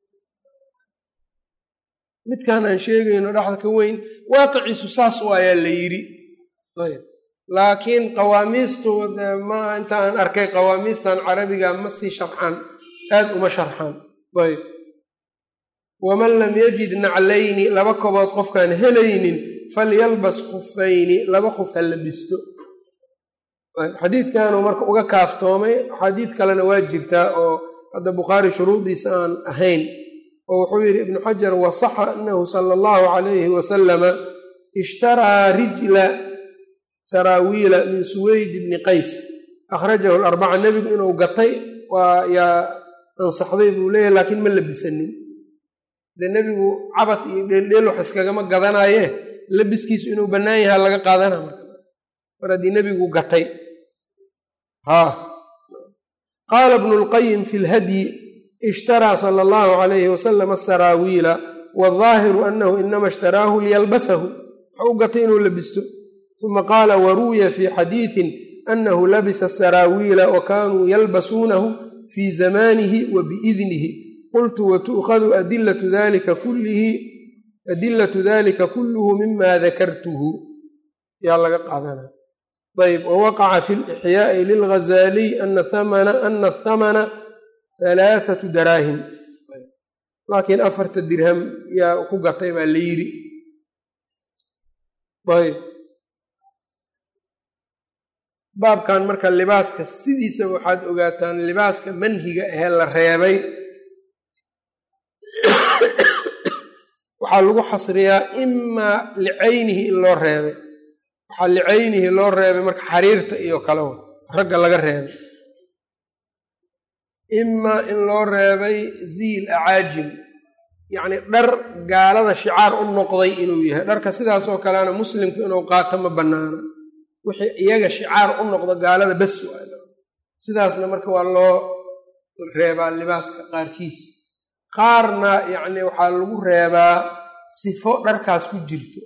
midkaan aan sheegayno dhexda ka weyn waaqiciisu saas waayaa la yidhi ayb laakiin qawaamiistu ma inta aan arkay qawaamiistan carabiga ma sii sharxaan aad uma sharxaan ayb waman lam yajid naclayni laba kobood qofkaan helaynin falyalbas khufayni laba khuf ha labisto xadiidkanuu marka uga kaaftoomay xadiid kalena waa jirtaa oo hadda bukhaari shuruudiisa aan ahayn oo wuxuu yidhi ibnu xajar wasaxa anahu sala allahu calayhi wasalama ishtaraa rijla saraawiila min suweyd bni qays akhrajahu larbaca nebigu inuu gatay waa yaa ansaxday buu leeyahy laakiin ma labisanin de nebigu cabad iyo dheeldheel wax iskagama gadanaye labiskiisu inuu bannaan yahaa laga qaadana marka mar haddii nebigu gatay haa qaala bnu lqayim fi lhadyi ishtaraa sala allahu calayhi wasalam asaraawiila waaldaahiru annahu inama ishtaraahu liyalbasahu waxa u gatay inuu labisto uma qaala waruwiya fii xadiidin anahu labisa saraawiila wa kaanuu yalbasuunahu fii zamaanihi wa biidnihi qultu watu'khadu adilatu dalika kullihi adilatu dalika kulluhu mima dakartuhu yaa laga qaadanaya ayb wawaqaca fi lixyaai lilghazaaliy ana athamana halaathatu daraahim laakiin afarta dirham yaa ku gatay baa la yidhi ayb baabkan marka libaaska sidiisa waxaad ogaataan libaaska manhiga ahee la reebay waxaa lagu xasriyaa imaa licaynihi in loo reebay waxaa licaynihi loo reebay marka xariirta iyo kale ragga laga reebay imaa in loo reebay ziil acaajim yacni dhar gaalada shicaar u noqday inuu yahay dharka sidaasoo kalena muslimku inuu qaato ma bannaana wixii iyaga shicaar u noqdo gaalada bas waana sidaasna marka waa loo reebaa libaaska qaarkiis qaarna yacni waxaa lagu reebaa sifo dharkaas ku jirto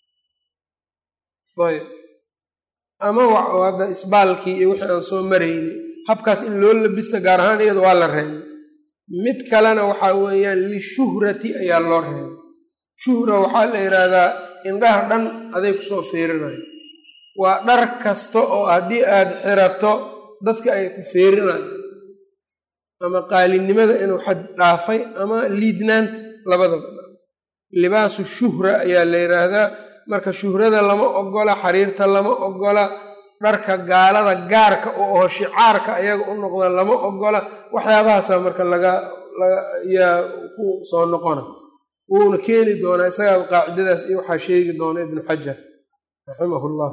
ayb ama hadda isbaalkii iyo wixii aan soo maraynay habkaas in loo labista gaar ahaan iyada waa la reebay mid kalena waxaa weeyaan lishuhrati ayaa loo reebay shuhra waxaa la yidhaahdaa indhaha dhan aday kusoo fiirinayo waa dhar kasta oo haddii aad xirato dadka ay ku fiirinayo ama qaalinimada inuu xad dhaafay ama liidnaanta labadaba libaasu shuhra ayaa la yidhaahdaa marka shuhrada lama ogola xariirta lama ogola dharka gaalada gaarka oo aho shicaarka ayaga u noqda lama ogola waxyaabahaasaa marka laga yaa ku soo noqona wuuna keeni doonaa isagaa qaacidadaas iyo waxaa sheegi doona ibnu xajar raximah llah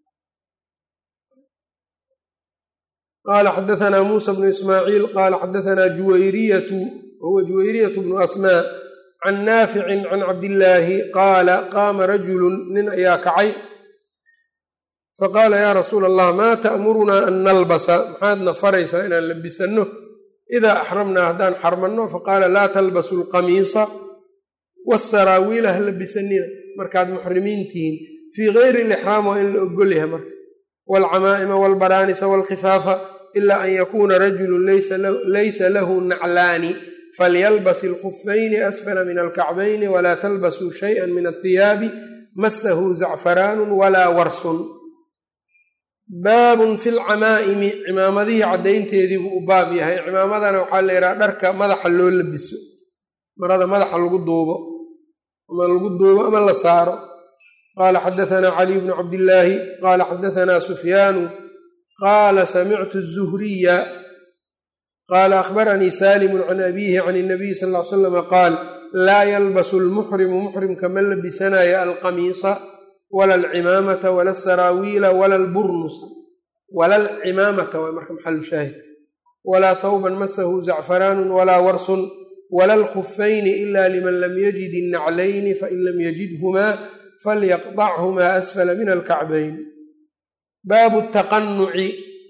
qala xadaanaa muusa bnu ismaaciil qaala xadaanaa juwayriyatu wahuwa juwayriyatu bnu asmaa can naaficin can cabdillaahi qaala qaama rajulun nin ayaa kacay faqaala yaa rasuula allah maa ta'murunaa an nalbasa maxaadna faraysaa inaan labisanno idaa axramnaa haddaan xarmanno faqaala laa talbasu alqamiisa wasaraawiila ha labisanina markaad muxrimiin tihiin fii gayri lixraam waa in la ogol yahay marka waalcamaa'ima waalbaraanisa waalkhifaafa ilaa an yakuuna rajulun laysa lahu naclaani falyalbas ilkhufayni asfala min alkacbayni walaa talbasuu shayئa min athiyaabi masahu zacfaraanu walaa warsun baabun fi lcamaa'imi cimaamadihii caddaynteedii buu u baab yahay cimaamadana waxaa la yidhaha dharka madaxa loo labiso marada madaxa lagu duubo ama lagu duubo ama la saaro qaala xadaanaa caliy bnu cabdillaahi qaala xadaanaa sufyaanu qaala samictu zuhriya qaala akhbaranii saalimu can abiihi can inabiyi sal ly slama qaal laa yalbasu lmuxrimu muxrimka ma labisanaya alqamiisa wala alcimaamata wala asaraawiila wala alburnusa wala alcimaamata waa marka maxalu shaahidka walaa thawban masahu zacfaraanu walaa warsun wala alkhufayni ila liman lam yajid innaclayni fain lam yajidhumaa falyaqdachumaa asfala min alkacbayn baabu taqanuci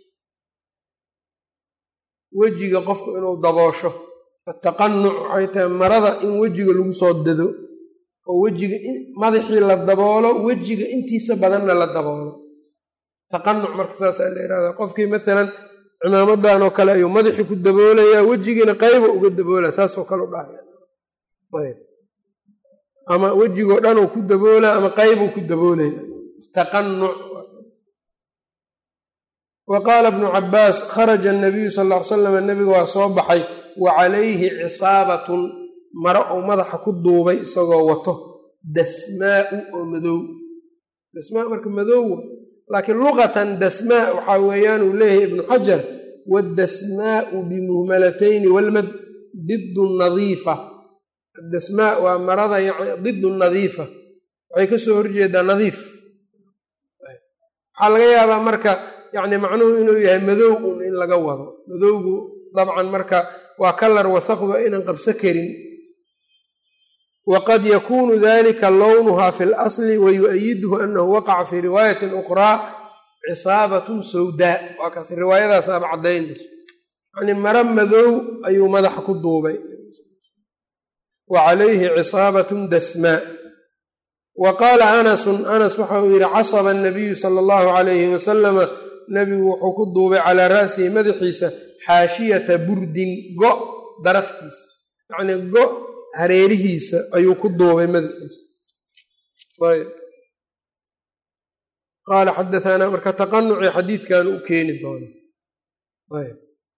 wejiga qofku inuu daboosho ataqanuc waxay tahay marada in wejiga lagu soo dado oo wejiga madaxii la daboolo wejiga intiisa badanna la daboolo taqanuc marka saasaa la yihahdaa qofkii maalan cimaamadan oo kale ayuu madaxii ku daboolayaa wejigiina qayba uga daboolaa saasoo kale u dhahayayb ama wejigoo dhanuu ku daboolaa ama qaybuu ku daboolaya taqanuc wa qaala bnu cabaas kharaja anabiyu sal ll ly salam nebiga waa soo baxay wa calayhi cisaabatun maro uu madaxa ku duubay isagoo wato dasmaau oo madow dasmaa marka madowwa laakiin luqatan dasmaa waxaa weeyaan uu leeyahay ibnu xajar waddasmaau bimuhmalatayni walmad didu nadiifa addasmaa waa marada didu nadiifa waxay ka soo horjeedaa nadiif waxaa laga yaabaa marka yacni macnuhu inuu yahay madow un in laga wado madowgu dabcan marka waa kalar wasaqdu aynan qabso karin waqad yakunu dalika lownuha fi lasli wayu'ayiduhu anahu waqaca fii riwaayatin ukhraa cisaabatun sawdaa waa kaas riwaayadaas aaba caddaynayso yani maro madow ayuu madaxa ku duubay wa calayhi cisaabatun dasmaa wa qaala anasun anas waxa uu yidhi casaba anabiyu sala allahu calayhi wasalama nebigu wuxuu ku duubay calaa ra'sihi madaxiisa xaashiyata burdin go daraftiisa yacnii go hareerihiisa ayuu ku duubay madaxiisa ayb qaala xadaanaa marka taqanuci xadiidkan u keeni doona ayb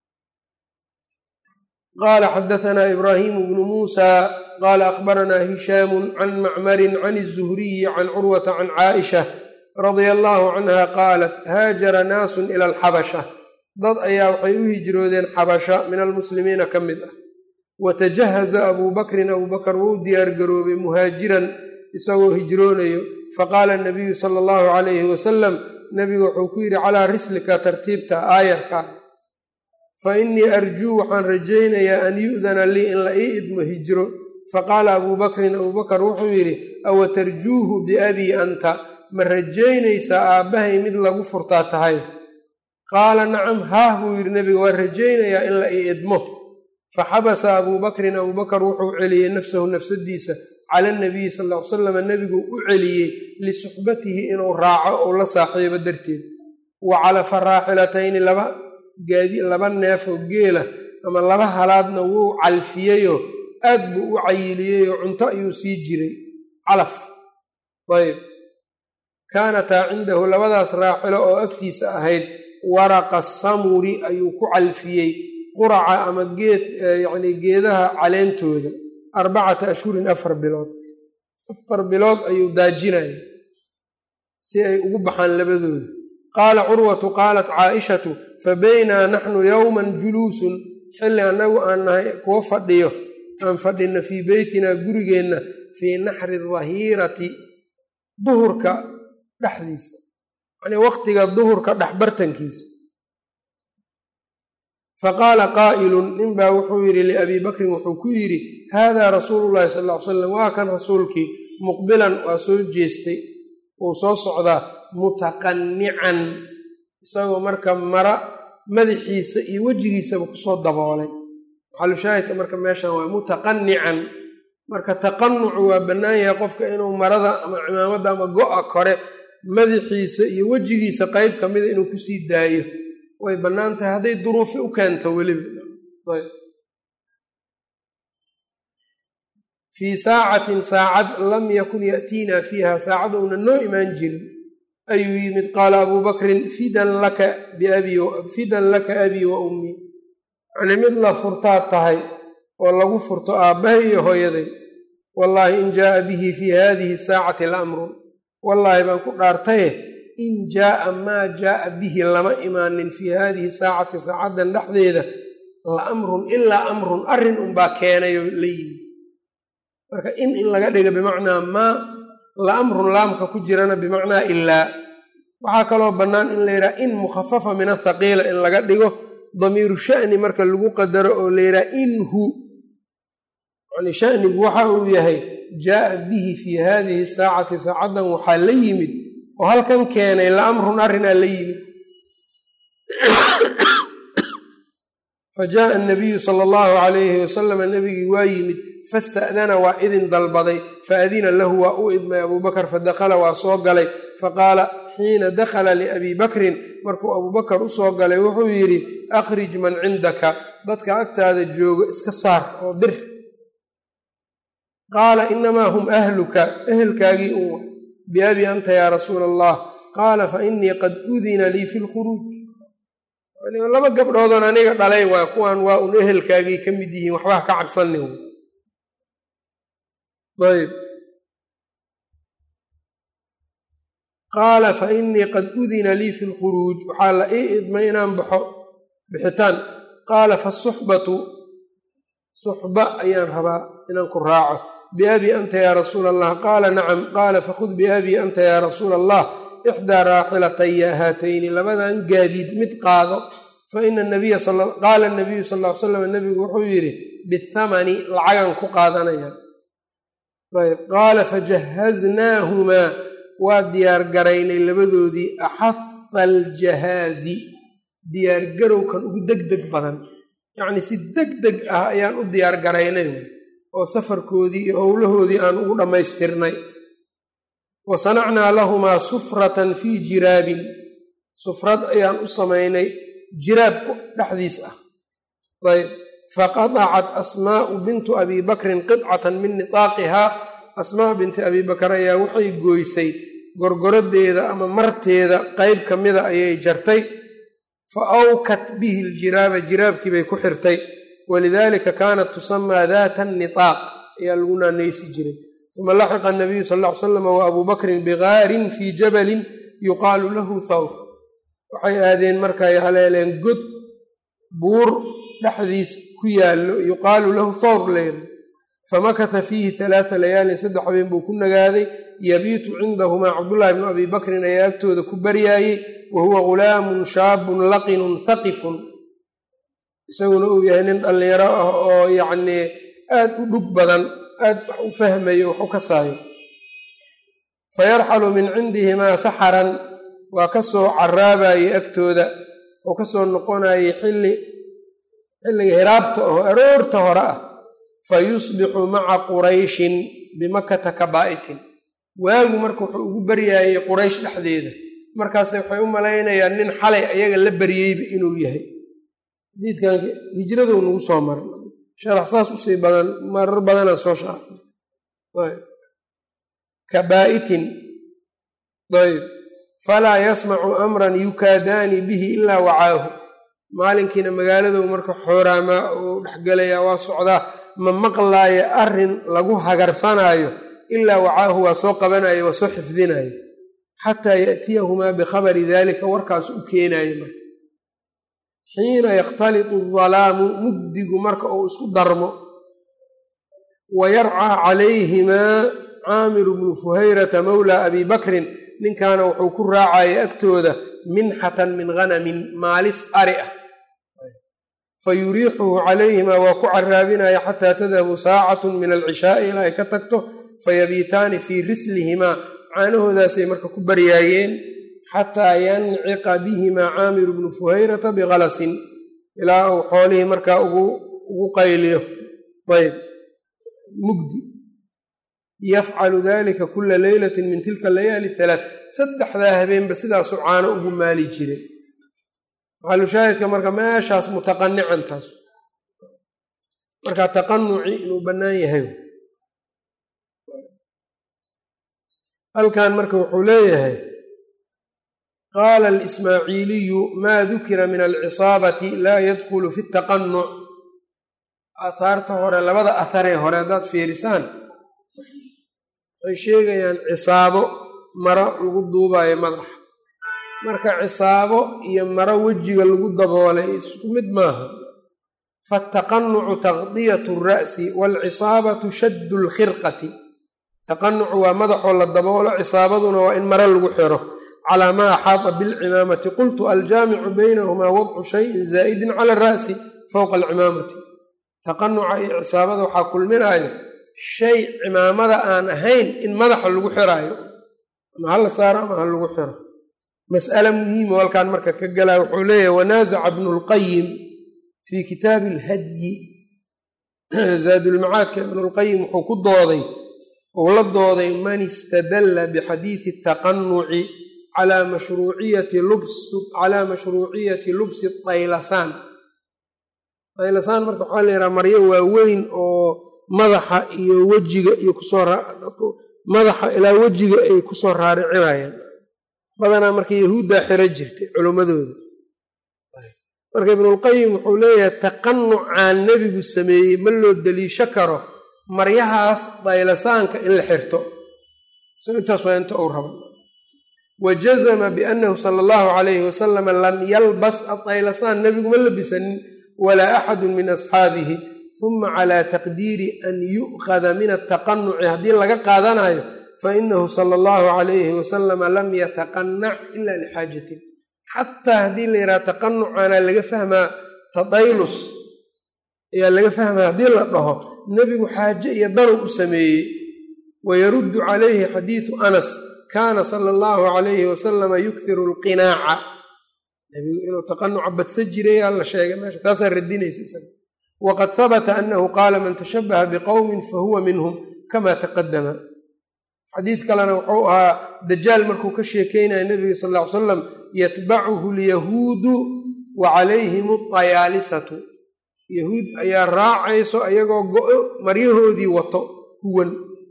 qaala xadaanaa ibraahimu bnu muusa qaala akhbaranaa hishaamu can macmarin can الzuhriyi can curwata can caaisha radia allahu canha qaalat haajara naasun ila alxabasha dad ayaa waxay u hijroodeen xabasha min almuslimiina ka mid ah watajahaza abuu bakrin abuu bakar wou diyaargaroobay muhaajiran isagoo hijroonayo faqaala nabiyu sala allahu calayhi wasalam nebigu wuxuu ku yidhi calaa rislika tartiibta aayarka fa innii arjuu waxaan rajaynayaa an yu'dana lii in la ii idmo hijro faqaala abuu bakrin abuu bakar wuxuu yidhi awa tarjuuhu biabii anta ma rajaynaysaa aabbahay mid lagu furtaa tahay qaala nacam haah buu yidhi nebiga waa rajaynayaa in la ii idmo faxabasa abuu bakrin abuu bakar wuxuu celiyey nafsahu nafsadiisa cala nabiyi sal ll ly salam nebigu u celiyey lisuxbatihi inuu raaco ou la saaxiibo darteed wa calafa raaxilatayni laba gaadi laba neefoo geela ama laba halaadna wuu calfiyeyoo aad buu u cayiliyeyoo cunto ayuu sii jiray calaf ayb kaanataa cindahu labadaas raaxilo oo agtiisa ahayd waraqa samuri ayuu ku calfiyey quraca ama geed yacnii geedaha caleentooda arbacata ashhurin afar bilood afar bilood ayuu daajinaya si ay ugu baxaan labadooda qaala curwatu qaalat caaishatu fa baynaa naxnu yowman juluusun xilli annagu aan nahay kuwo fadhiyo aan fadhina fii beytinaa gurigeenna fii naxri dahiirati duhurka dhexdiisa yacnii waqtiga duhurka dhexbartankiisa faqaala qaa'ilun ninbaa wuxuu yidhi liabii bakrin wuxuu ku yidhi haadaa rasuulu llahi sal ll ly slam waa kan rasuulkii muqbilan waa soo jeestay wuu soo socdaa mutaqannican isagoo marka mara madaxiisa iyo wejigiisaba kusoo daboolay maxalushaahidka marka meeshan waa mutaqannican marka taqanucu waa bannaan yahay qofka inuu marada ama cimaamadda ama go-a kore madaxiisa iyo wejigiisa qeyb ka mida inuu kusii daayo way bannaan tahay hadday duruufi u keento weliba fii saacatin saacad lam yakun ya'tiinaa fiiha saacad uuna noo imaan jirin ayuu yimid qaala abuu bakrin fidan laka biabifidan laka abii wa ummii yacnii mid la furtaad tahay oo lagu furto aabbahay iyo hooyaday wallaahi in jaaa bihi fii haadihi saacati la amrun wallaahi baan ku dhaartaye in jaaa maa jaaa bihi lama imaanin fii haadihi saacati saacaddan dhexdeeda la amrun ilaa amrun arrin unbaa keenayoo la yimi marka in in laga dhiga bimacnaa maa la amrun laamka ku jirana bimacnaa ilaa waxaa kaloo bannaan in la yidhaha in mukhafafa min athaqiila in laga dhigo damiiru sha'ni marka lagu qadaro oo la yidhaha inhu yani shanigu waxa uu yahay jaaa bihi fii haadihi saacati saacaddan waxaa la yimid oo halkan keenay la amrun arrinaa la yimid fa jaaa anabiyu sala allahu calayhi wasalama nebigii waa yimid fasta'dana waa idin dalbaday faadina lahu waa u idmay abuu bakar fadakhala waa soo galay faqaala xiina dakhala liabii bakrin markuu abuu bakar u soo galay wuxuu yidhi akhrij man cindaka dadka agtaada joogo iska saar oo dir qaala inamaa hum ahluka ehelkaagii un biabii anta yaa rasuula allah qaala fa innii qad udina lii fi lkhuruuj laba gabdhoodoon aniga dhalay waa kuwan waa un ehelkaagii ka mid yihiin waxbaa ka cabsanin ayb qaala fa innii qad udina lii fi lkhuruuj waxaa la ii idmay inaan baxo bixitaan qaala fasuxbatu suxba ayaan rabaa inaan ku raaco biabii anta yaa rasuula allah qaala nacam qaala fakhud biabii anta yaa rasuula allah ixdaa raaxilataya haatayni labadan gaadiid mid qaado fa ina nabiya qaala nabiyu sal ly slam nabigu wuxuu yidhi bithamani lacagan ku qaadanaya ayb qaala fajahaznaahumaa waa diyaargaraynay labadoodii axaha aljahaazi diyaargarowkan ugu deg deg badan yacnii si deg deg ah ayaan u diyaargaraynay oo safarkoodii iyo howlahoodii aan ugu dhammaystirnay wa sanacnaa lahumaa sufratan fii jiraabin sufrad ayaan u samaynay jiraabku dhexdiis ah ayb faqadacat asmaa'u bintu abi bakrin qidcatan min nitaaqihaa asmaa binti abi bakar ayaa waxay gooysay gorgoradeeda ama marteeda qeyb ka mida ayay jartay fa awkat bihi ljiraaba jiraabkii bay ku xirtay walidalika kaanat tusamaa daata nitaaq ayaa lagu naanaysi jiray uma laxiqa anabiyu sal ll ly slam wa abuu bakrin bigaarin fii jabalin yuqaalu lahu thawr waxay aadeen markay haleeleen god buur dhexdiis ku yaallo yuqaalu lahu thawr leyra famakata fiihi halaata layaalin saddex habeen buu ku nagaaday yabiitu cindahumaa cabdullaahi bnu abi bakrin ayaa agtooda ku baryaayey wa huwa ghulaamun shaabun laqinun thaqifun isaguna uu yahay nin dhallinyaro ah oo yacnii aad u dhug badan aad wax u fahmayo wax u kasaayo fayarxalu min cindihimaa saxaran waa ka soo caraabayey agtooda wuxuu ka soo noqonayey xilli xilliga hiraabta oo aroorta hore ah fa yusbixu maca qurayshin bimakata kabaa'itin waagu marka wuxuu ugu baryaayey quraysh dhexdeeda markaase waxay u malaynayaan nin xalay ayaga la baryeyba inuu yahay xadiidkan hijraduu nagu soo maray sharax saas usii badan marar badanaa soo sharaxay kabaa'itin ayb falaa yasmacu amran yukaadaani bihi ilaa wacaahu maalinkiina magaaladou marka xooraamaa uu dhexgalayaa waa socdaa ma maqlaaya arrin lagu hagarsanaayo ilaa wacaahu waa soo qabanayo waa soo xifdinayo xataa ya'tiyahumaa bikhabari daalika warkaas u keenayo marka xiina yakhtalitu adalaamu mugdigu marka uu isku darmo wa yarcaa calayhimaa caamiru bnu fuhayrata mawlaa abi bakrin ninkaana wuxuu ku raacaya agtooda minxatan min hanamin maalis ari ah fa yuriixuhu calayhimaa waa ku caraabinaya xataa tadhabu saacatun min alcishaai ilaa ay ka tagto fayabiitaani fii rislihimaa caanahoodaasay marka ku baryaayeen xataa yanciqa bihimaa caamiru bnu fuhayrata bikhalasin ilaa uu xoolihii markaa ugu qayliyo ayb mugdi yafcalu dalika kula leylatin min tilka layaali halaat saddexdaa habeenba sidaasuu caano ugu maali jiray maxalushaahidka marka meeshaas mutaqanican taas marka taqanuci inuu bannaan yahay halkan marka wuxuu leeyahay qaala alismaaciiliyu maa dukira min alcisaabati laa yadkhulu fi taqanuc aathaarta hore labada atharee hore haddaad fiirisaan waxay sheegayaan cisaabo maro lagu duubayo madaxa marka cisaabo iyo maro wejiga lagu daboolay isku mid maaha faataqanucu taqdiyatu alra'si waalcisaabatu shaddu lkhirqati taqanucu waa madaxoo la daboolo cisaabaduna waa in maro lagu xiro calaa maa axaata bilcimaamati qultu aljaamicu baynahumaa wadcu shayin zaa'idin cala ara'si fowqa alcimaamati taqanuca iyo cisaabada waxaa kulminaayo shay cimaamada aan ahayn in madaxa lagu xiraayo ama hala saaro ama ha lagu xiro mas'ale muhiimo halkaan marka ka galaa wuxuu leeyahay wanaasaca bnu lqayim fii kitaabi alhadyi zaadulmacaadka ibnulqayim wuxuu ku dooday uu la dooday man istadalla bixadiidi taqanuci calaa mashruuciyati calaa mashruuciyati lubsi daylasaan daylasaan marka waxaa la yidhaha maryo waaweyn oo madaxa iyo wejiga iyo kusoo madaxa ilaa wejiga ay kusoo raaricinayaan badanaa marka yahuuddaa xiro jirtay culummadooda marka ibnulqayim wuxuu leeyahay taqanucaan nebigu sameeyey ma loo deliisho karo maryahaas daylasaanka in la xirto so intaas waa inta uu raba wa jazama biannahu sala allahu calayhi wasalama lam yalbas adaylasaan nebigu ma labisanin walaa axadu min asxaabihi uma calaa taqdiiri an yu'khada min ataqanuci haddii laga qaadanayo fainahu sala allahu calayhi wasalama lam yataqanac ila lixaajatin xataa haddii la yidhaha taqanucaana laga fahmaa tadaylus ayaa laga fahmaa haddii la dhaho nebigu xaaje iyo danow u sameeyey wayaruddu calayhi xadiidu anas kaana sala allahu calayhi wasalama yukhiru alqinaaca nebigu inuu taqanuca badsan jirayaa la sheegay meesha taasaa radinaysa isaga wqad habata anahu qaala man tashabaha biqowmin fahuwa minhum kama taqadama xadiid kalena wuxuu ahaa dajaal markuu ka sheekeynaya nebiga sal ll ly salam yatbacuhu lyahuudu wa calayhim atayaalisatu yahuud ayaa raacayso ayagoo go-o maryahoodii wato huwan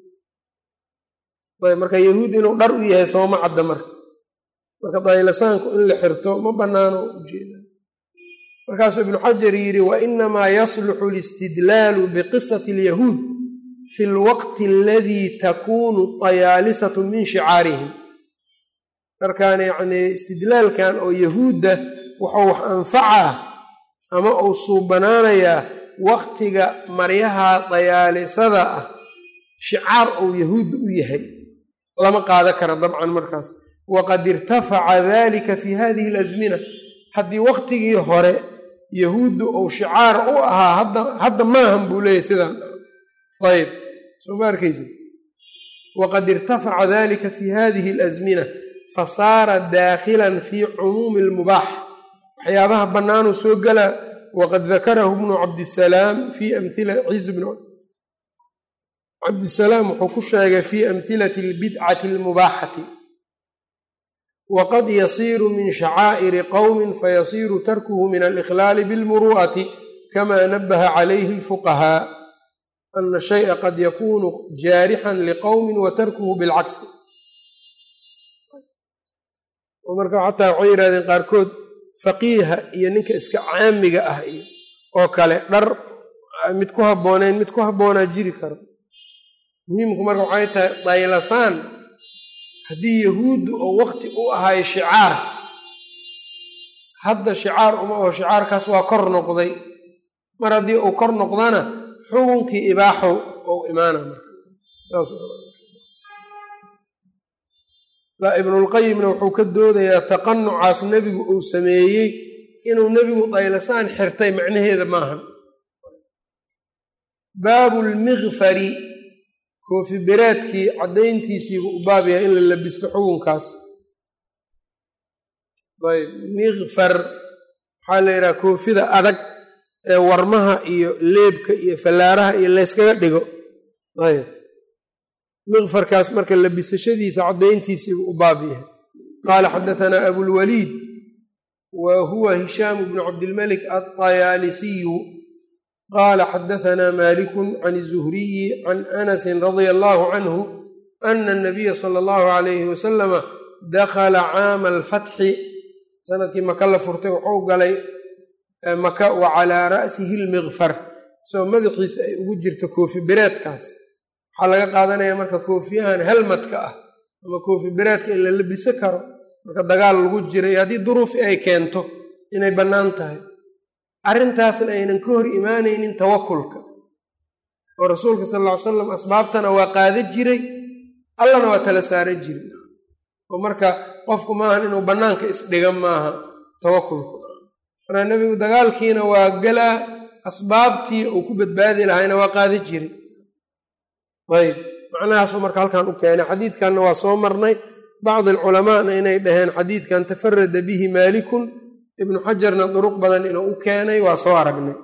ayb marka yahuud inuu dhar u yahay sooma cadda marka marka daylasaanku in la xirto ma bannaano ujeeda markaasuu ibnu xajar yidhi wa inamaa yasluxu alistidlaalu biqisati alyahuud fi lwaqti aladii takuunu tayaalisatu min shicaarihim markaan yacnii istidlaalkan oo yahuudda wuxuu wax anfacaa ama uu suubanaanayaa waqtiga maryaha dayaalisada ah shicaar ou yahuudda u yahay lama qaada kara dabcan markaas waqad irtafaca dalika fi hadihi alasmina haddii waqtigii hore yahuuddu ou shicaar u ahaa hadda maahan buu leeyahy sidaan ayb soo ma arkaysa waqad irtafaca dalika fi hadihi alasmina fasaara daakhilan fi cumuumi almubaax waxyaabaha bannaanuu soo gelaa waqad dakarahu bnu cabdisalaam fi amila ciz bn cabdisalaam wuxuu ku sheegay fi amhilati albidcati almubaaxati waqad yasiiru min shacaa'iri qowmin fayasiiru tarkuhu min alikhlaali bilmuru'ati kama nabaha calayhi alfuqahaa ana shay'a qad yakunu jaarixan liqowmin wa tarkuhu bilcagsi marka xataa waxay yidhahdeen qaarkood faqiiha iyo ninka iska caamiga ah iyo oo kale dhar mid ku habbooneyn mid ku habboonaa jiri karo muhiimku marka waxay tahay daylasaan haddii yahuuddu oo waqti u ahay shicaar hadda shicaar uma aho shicaarkaas waa kor noqday mar haddii uu kor noqdana xukunkii ibaaxow ou imaana marka ibnulqayimna wuxuu ka doodayaa taqanucaas nebigu uu sameeyey inuu nebigu daylasaan xirtay macnaheeda maahan baabu lmikfari koofi bereedkii caddayntiisiibu u baab yahay in la labisto xukunkaas ayb mikfar waxaa la yidhaha koofida adag ee warmaha iyo leebka iyo fallaaraha iyo layskaga dhigo ayb mikfarkaas marka labisashadiisa caddayntiisiibu u baab yahay qaala xadatanaa abulwaliid wa huwa hishaamu bnu cabdilmalik alطayaalisiyu qala xadaثna maliku can الzuhriyi can anasi radia allahu canhu ana الnabiya salى اllahu alayhi wasalama dakla caama alfatxi sanadkii maka la furtay wuxuu galay maka wa calaa ra'sihi اlmikfar isagoo madaxiisa ay ugu jirto koofi bereedkaas waxaa laga qaadanaya marka koofiyahan helmadka ah ama koofi bereedka in la labiso karo marka dagaal lagu jiray haddii duruufi ay keento inay bannaan tahay arrintaasna aynan ka hor imaanaynin tawakulka oo rasuulka sal ll ly salam asbaabtana waa qaada jiray allana waa tala saaran jiray oo marka qofku maahan inuu bannaanka isdhiga maaha tawakulku markaa nebigu dagaalkiina waa galaa asbaabtii uu ku badbaadi lahayna waa qaada jiray ayb macnahaasuu marka halkan u keenay xadiidkanna waa soo marnay bacdi alculamaana inay dhaheen xadiidkan tafarada bihi maalikun ibnu xajarna duruq badan inuu u keenay waa soo aragnay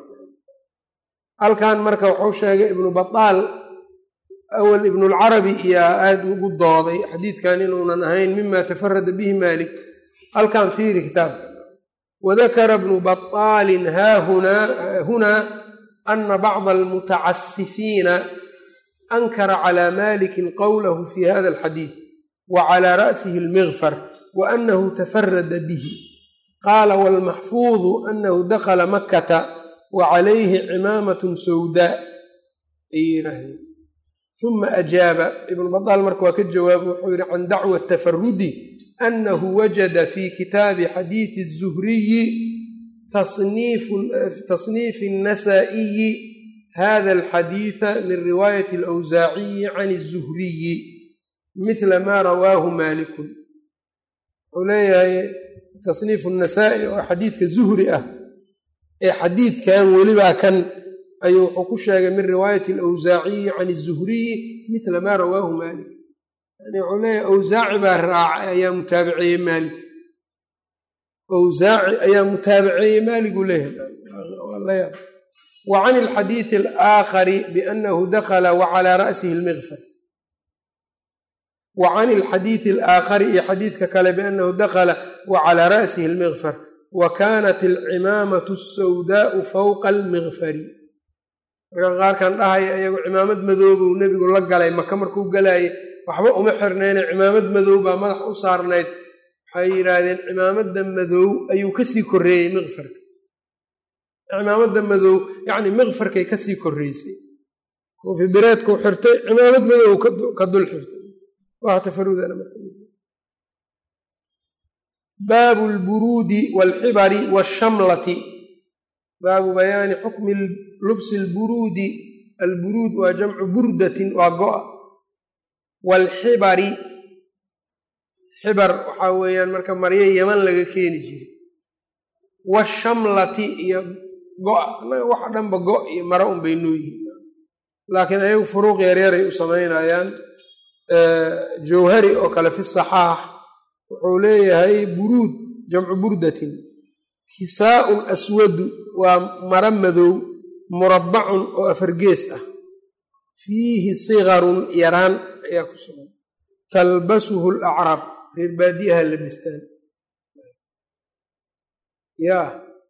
halkan marka wuxuu sheegay ibnu bataal awal ibnulcarabi iyaa aada ugu dooday xadiidkan inuunan ahayn mima tafarada bihi maalik halkan fiiri kitaabka wadakara bnu bataalin hahunaa ana bacda almutacasifiina ankara calaa malikin qowlahu fi hada alxadiid wa calaa ra'sihi almikfar wa anahu tafarada bihi qaala waalmaxfuudu anahu dakla makkata wa calayhi cimaamatun sawdaa ay yidhaahdeen uma ajaaba ibnu badaal marka waa ka jawaaba wuxuu yidhi can dacwa tafarudi anahu wajada fi kitaabi xadiidi الzuhriyi tasniifi الnasa'iyi hada alxadiida min riwaayati alawsaaciyi can الzuhriyi mila ma rawaahu malikun wuxuu leeyahay tasniifu nasaa-i oo xadiidka zuhri ah ee xadiidkan welibaa kan ayuu wuxuu ku sheegay min riwaayati alawsaaciyi can izuhriyi mila maa rawaahu maalik yani wuxuu leeyahay awsaaci baa raacay ayaa mutaabiceeyey maalik awsaaci ayaa mutaabiceeyey maaliguu leeyahay wa can alxadiidi alaakhari biannahu dakala wa calaa ra'sihi almikfar wa can ilxadiidi alaakhari iyo xadiidka kale biannahu dakala wa calaa ra'sihi almikfar wa kaanat alcimaamatu asawdaau fowqa almikfari marka qaarkan dhahaya iyagu cimaamad madoobuu nebigu la galay maka markuu galaayay waxba uma xirnayne cimaamad madow baa madax u saarnayd waxay yidhaahdeen cimaamada madow ayuu kasii korreeyey mikfarka cimaamada madow yacni mikfarkay kasii korreysay koofi bireedkuu xirtay cimaamad madow ka dul xirtay waa tafarudana baabu lburuudi walxibari washamlati baabu bayaani xukmi lubsi lburuudi alburuud waa jamcu burdatin waa go-a waalxibari xibar waxaa weeyaan marka maryo yaman laga keeni jiray washamlati iyo go-a annaga waxa dhanba go' iyo maro un bay noo yihiin laakiin ayagu furuuq yaryaray u samaynayaan jawhari oo kale fi saxaax wuxuu leeyahay buruud jamcu burdatin kisaaun aswadu waa maro madow murabbacun oo afargees ah fiihi sigarun yaraan ayaa ku sugan talbasuhu alacraab reer baadiyaha labistaan ya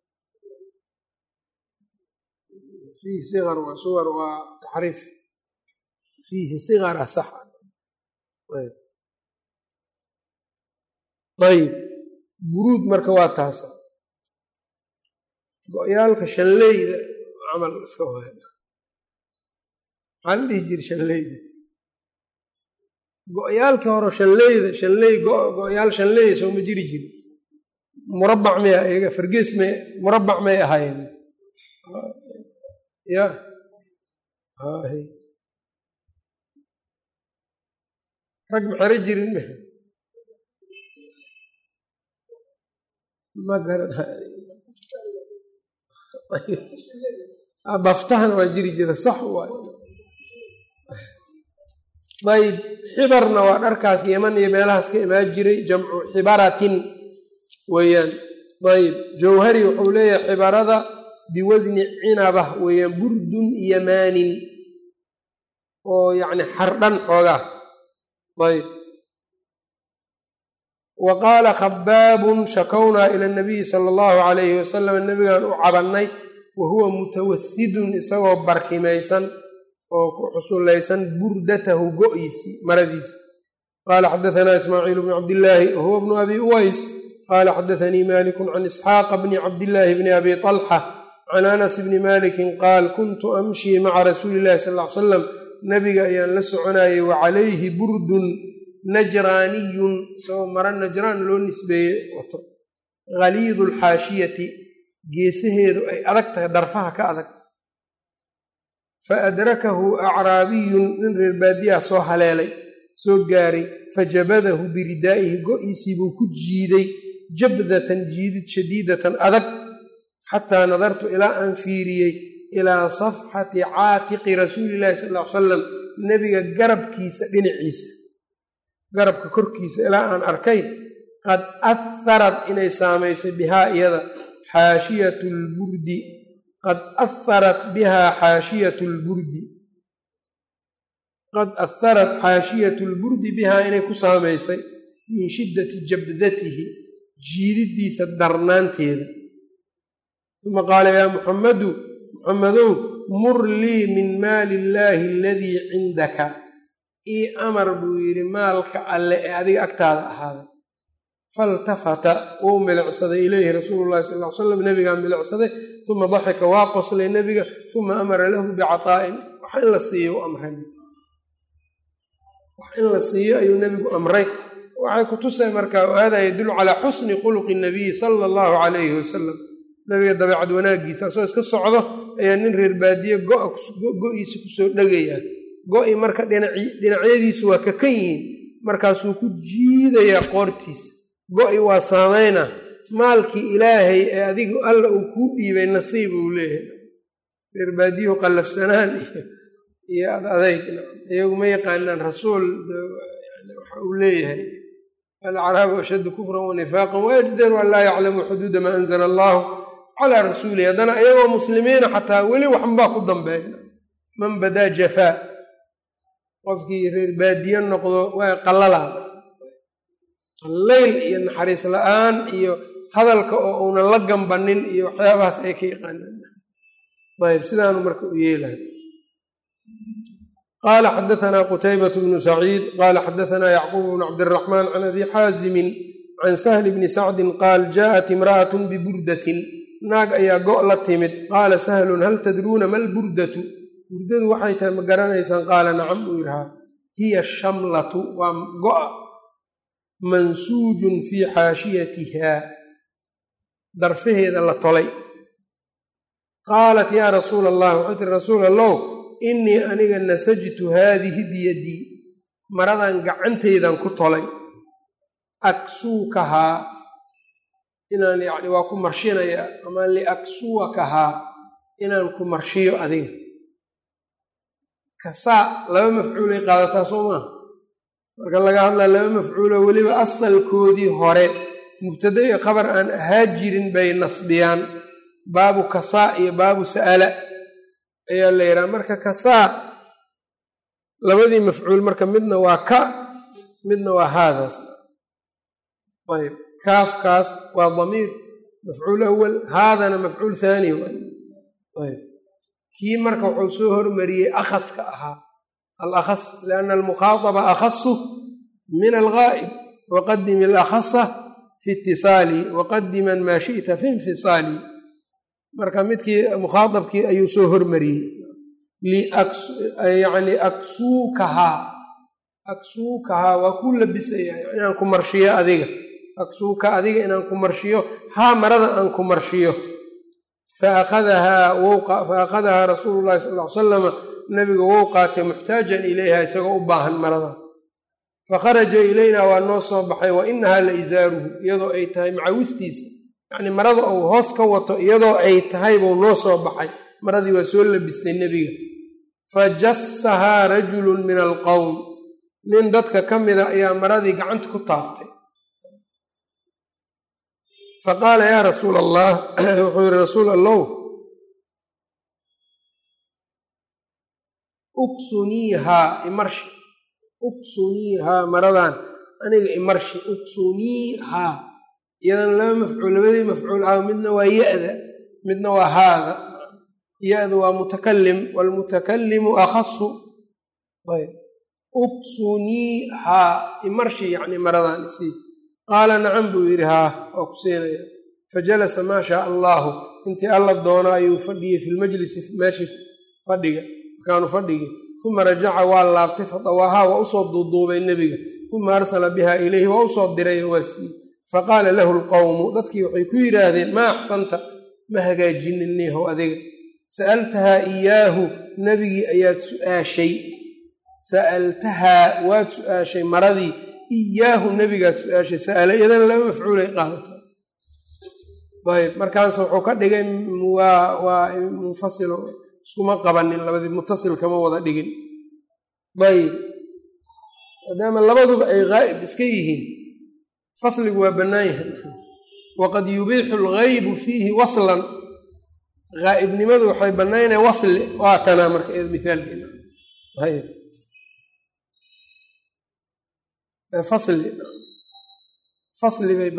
fiihi sigar waa sugar waa taxriif fiihi sigara sax ayb buruud marka waa taasa go-yaalka shanleyda camal iska waaya maxaa la dhihi jira shanleyda go-yaalkii hore shanleyda shanley go-yaal shanleyda soo ma jiri jiri murabbac miya iyaga fargees may murabbac may ahaayeen ya rag maxero jirin me ma garan baftahana waa jiri jira sax waay ayb xibarna waa dharkaas yeman iyo meelahaas ka imaan jiray jamcu xibaratin weeyaan ayb jawhari wuxuu leeyahay xibarada biwasni cinabah weeyaan burdun yamaanin oo yacni xardhan xoogaa ayb wa qaala khabaabun shakownaa ila nabiyi sala allahu calayhi wasalam nabigaan u cabannay wa huwa mutawasidun isagoo barkimaysan oo ku xusulaysan burdatahu go-iisi maradiisi qaala xadatanaa ismaaciil bnu cabdillaahi wahuwa bnu abi uways qaala xadaanii malikun can isxaaqa bni cabdillaahi bni abi talxa can anas bni malikin qaal kuntu amshii maca rasuuli illahi sal ly salam nabiga ayaan la soconayay wa calayhi burdun najraaniyun isagoo mara najraan loo nisbeeyey wato haliidu alxaashiyati geesaheedu ay adag tahay darfaha ka adag fa adrakahu acraabiyun nin reer baadiyaha soo haleelay soo gaaray fajabadahu biridaa'ihi go-iisii buu ku jiiday jabdatan jiidid shadiidatan adag xataa nadartu ilaa aan fiiriyey ilaa safxati caatiqi rasuulillahi sal ly salam nebiga garabkiisa dhinaciisa garabka korkiisa ilaa aan arkay qad aharad inay saamaysay bihaa iyada xaashiyatu lburdi qad aharat bihaa xaashiyatu lburdi qad aharat xaashiyatu lburdi bihaa inay ku saamaysay min shiddati jabdatihi jiididiisa darnaanteeda uma qaala yaa muxammadu muxammadow mur lii min maali illaahi aladii cindaka ii amar buu yidhi maalka alle ee adiga agtaada ahaaday faltafata wuu milicsaday ileyhi rasuulu llahi sal ly slam nebigaa milicsaday uma daxika waa qoslay nebiga uma amara lahu bicataa'in wax in la siiyo u amray wax in la siiyo ayuu nebigu amray waxay ku tusay marka hada yadullu calaa xusni khuluqi nabiyi sala allahu calayhi wasalam nabiga dabeecad wanaaggiisa asoo iska socdo ayaa nin reer baadiye go-iisa kusoo dhegayaa go-i marka dhinacyadiisu waa kakan yihiin markaasuu ku jiidayaa qoortiisa go-i waa saamayna maalkii ilaahay ee adigu alla uu kuu dhiibay nasiib uu leeyahay reer baadiyuhu qallafsanaan iyo ad adayg iyagu ma yaqaanaan rasuul waxa uu leeyahay alacraabu ashaddu kufran wa nifaaqan waajdaru an laa yaclamuu xuduuda maa anzala allahu calaa rasuulihi haddana iyagoo muslimiina xataa weli waxnbaa ku dambeeya man badaa jafaa qofkii reer baadiye noqdo waa qallalaan qallayl iyo naxariis la-aan iyo hadalka oo uunan la gambanin iyo waxyaabahaas ay ka yaqaanaan ayb sidaanu marka u yeelahay qaala xadaanaa qutaybat bnu saciid qaala xadaanaa yacquub bnu cabdiraxmaan can abi xaazimin can sahli bni sacdin qaal jaءat imra'at biburdatin naag ayaa go' la timid qaala sahlun hal tadruuna ma lburdatu burdadu waxay tahay ma garanaysaan qaala nacam buu yidhahaa hiya shamlatu waa go'a mansuujun fii xaashiyatiha darfaheeda la tolay qaalat yaa rasuula allah waxay tiri rasuul allow innii aniga nasajtu haadihi biyadii maradan gacantaydan ku tolay aksuukahaa inaan yacni waa ku marshinayaa ama liaksuwakahaa inaan ku marshiyo adiga kasaa laba mafcuulay qaadataa soo maaha marka laga hadlaa laba mafcuulo weliba asalkoodii hore mubtada iyo khabar aan ahaa jirin bay nasbiyaan baabu kasaa iyo baabu sa'ala ayaa la yidhaha marka kasaa labadii mafcuul marka midna waa ka midna waa haadaas ayb kaafkaas waa damiir mafcuul awal haadana mafcuul haani ayb kii marka wuxuu soo hormariyey akhaska ahaa alakhas lianna almukhaadaba akhasu min algaa'ib waqadim alakhasa fi itisaali waqadiman maa shi'ta fi infisaali marka midkii mukhaadabkii ayuu soo hormariyey yani aksuukahaa aksuukahaa waa ku labisaya inaan ku marshiyo adiga aksuuka adiga inaan ku marshiyo haa marada aan ku marshiyo faakadahaa rasuulu llahi sal l salama nabiga wou qaatay muxtaajan ilayha isagoo u baahan maradaas fakharaja ilayna waa noo soo baxay wa inahaa la isaaruhu iyadoo ay tahay macawistiisa yacnii marada uu hoos ka wato iyadoo ay tahay buu noo soo baxay maradii waa soo labistay nebiga fa jassahaa rajulun min alqowm nin dadka ka mida ayaa maradii gacanta ku taabtay fa qaala yaa rasuul allah wuxuu yihi rasuul allow uksuniihaa imarshi uksuniihaa maradan aniga imarshi uksuniihaa iyadan laba mafcuul labadii mafcuul ah midna waa ya-da midna waa haada ya-da waa mutakalim waalmutakallimu akhasu ayb uksuniihaa imarshi yacni maradan isii qaala nacam buu yidhi haa waa ku siinaya fajalasa maa shaa allaahu intii alla doono ayuu fadhiyey fi lmajlisi meeshii fadhiga makaanu fadhigii uma rajaca waa laabtay fadawaahaa waa usoo duuduubay nebiga uma arsala biha ilayhi waa usoo diray oo waa siiyey faqaala lahu lqowmu dadkii waxay ku yidhaahdeen maa axsanta ma hagaajinin niihow adiga sa'altahaa iyaahu nebigii ayaad su'aashay sa'altahaa waad su'aashay maradii iyaahu nebigaad su-aashay sa'ala iyadana laba mafcuulay qaadataa ayb markaanse wuxuu ka dhigay waa waa munfasilo iskuma qabanin labadii mutasil kama wada dhigin ayb maadaama labaduba ay ghaa'ib iska yihiin fasligu waa bannaan yahay waqad yubiixu alghaybu fiihi waslan ghaa'ibnimadu waxay bannaynaya wasli waa tanaa marka iyada mithaalkeena ayb fasli fasli bay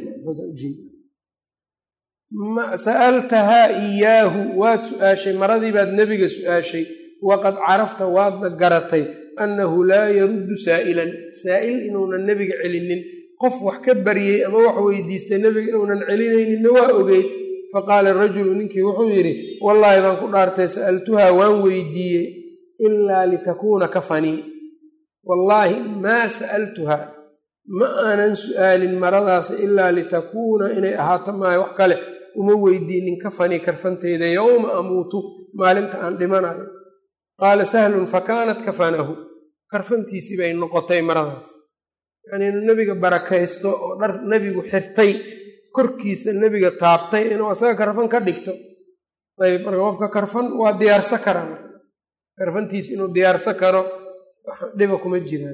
banaynasa'altahaa iyaahu waad su-aashay maradii baad nebiga su-aashay waqad carafta waadna garatay annahu laa yaruddu saa'ilan saa'il inuunan nebiga celinin qof wax ka baryey ama wax weydiistay nebiga inuunan celinayninna waa ogeyd faqaala rajulu ninkii wuxuu yidhi wallaahi baan ku dhaartay sa'altuhaa waan weydiiyey ilaa litakuuna kafanii wallaahi maa sa'altuhaa ma aanan su'aalin maradaas ilaa litakuuna inay ahaato maayo wax kale uma weydiinin kafanii karfanteyda yowma amuutu maalinta aan dhimanayo qaala sahlun fa kaanat kafanahu karfantiisii bay noqotay maradaas yacnii inuu nebiga barakaysto oo dhar nebigu xirtay korkiisa nebiga taabtay inuu asaga karfan ka dhigto ayb marka qofka karfan waa diyaarsa kara karfantiisa inuu diyaarsa karo dhiba kuma jiraan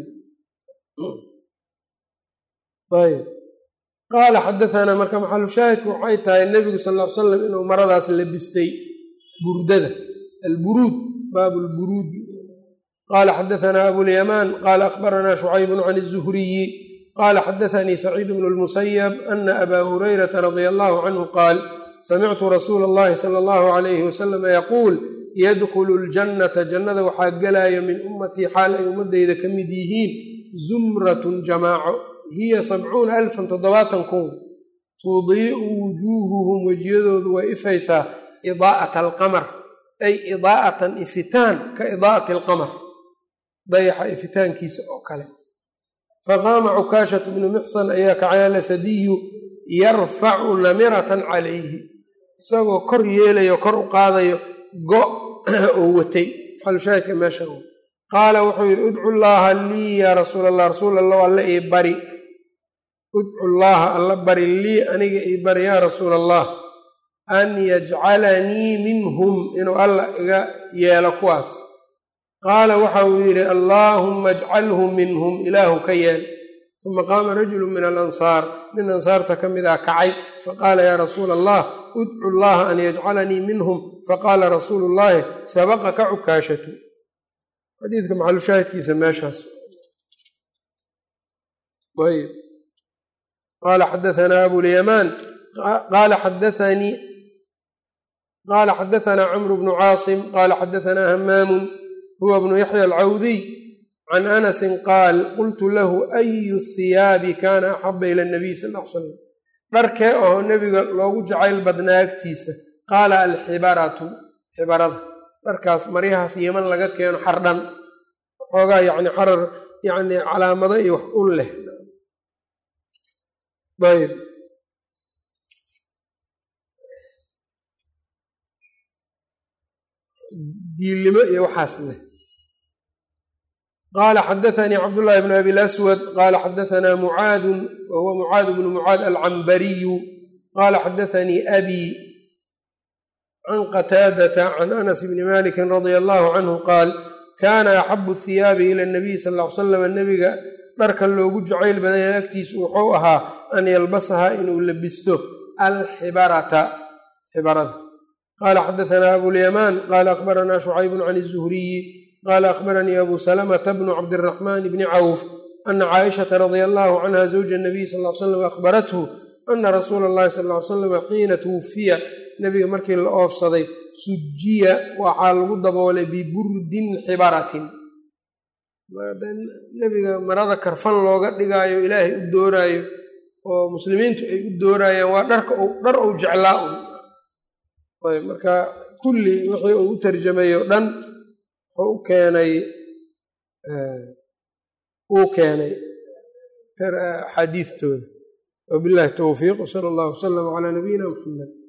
ayb qaala xadaanaa marka maxalu shaahidku waxay tahay nebigu sal ll ly slam inuu maradaas labistay burdada alburuud baabu lburuudi qala xadaثna abulyamaan qala akhbarana shucaybun can الzuhriyi qala xadaثanii saciid bnu اlmusayab ana aba hurayrata radia allahu canhu qaal samictu rasuula اllahi sala اllahu alayhi wasalama yaquul yadkhulu اljannata jannada waxaa gelaayo min ummatii xaal ay ummadeyda ka mid yihiin zumratun jamaaco hiya sabcuuna alfan toddobaatan kun tudii'u wujuuhuhum wejiyadoodu way ifaysaa idaa'ata alqamar ay idaa'atan ifitaan ka idaa'ati alqamar dayaxa ifitaankiisa oo kale faqaama cukaashatu bnu muxsan ayaa kacaala sadiyu yarfacu namiratan calayhi isagoo kor yeelayo kor u qaadayo go oo watay xalushaahidka meesha qaala wuxuu yidhi udcu llaaha lii yaa rasuul allah rasuul allah alla ii bari udcu llaaha alla bari lii aniga ii bari yaa rasuul allah an yajcalanii minhum inuu alla iga yeelo kuwaas qaala waxa uu yidhi allaahumma ajcalhu minhum ilaahu ka yeel uma qaama rajulu min alansaar nin ansaarta ka mid ah kacay faqaala yaa rasuula allah udcu llaha an yajcalanii minhum faqaala rasuulu llaahi sabaqaka cukaashatu xadiidka maxalushaahidkiisa meeshaas ayb qaala xadaanaa abulyamaan qaala xadaanii qaala xadaanaa camru bnu caasim qaala xadaanaa hamaamun huwa bnu yaxya alcawdiy can anasin qaal qultu lahu ayu hiyaabi kaana axaba ila nabiy sal l slam dharkee oo nebiga loogu jacayl badnaa agtiisa qaala alxibaratu xibarada dharkaas maryahaas yeman laga keeno xardhan xoogaa yani xarar yani calaamado iyo wax un leh ayb diilnimo iyo waxaas leh qaala xadaanii cabdullaahi bn abi laswad qaala xadaanaa mucaadun wahuwa mucaad bnu mucaad alcambariyu qaala xadaanii abi can qataadata can anas bni maliki radia allahu canhu qaal kaana axabu hiyaabi ila nabiy sal l salam nebiga dharka loogu jacayl badanya agtiisu wuxuu ahaa an yalbasahaa inuu labisto alxibarata xibarada qaala xadaanaa abulyamaan qaala akhbaranaa shucaybun can izuhriyi qaala akhbaranii abu salamata bnu cabdiraxmaan bni cawf ana caaishata radia allahu canha zawja nabiy sal l slam akhbarathu ana rasuula allahi sal l salam xiina twufiya nebiga markii la oofsaday sujiya waxaa lagu daboolay biburdin xibaratin nebiga marada karfan looga dhigaayo ilaahay u dooraayo oo muslimiintu ay u doorayaan waa dharka dhar ou jeclaa un ayb marka kulli wixii uu u tarjamayo dhan wuxuu u keenay uu keenay axaadiistooda wabillahi towfiiq wsala allahu wasalam calaa nabiyina muxamed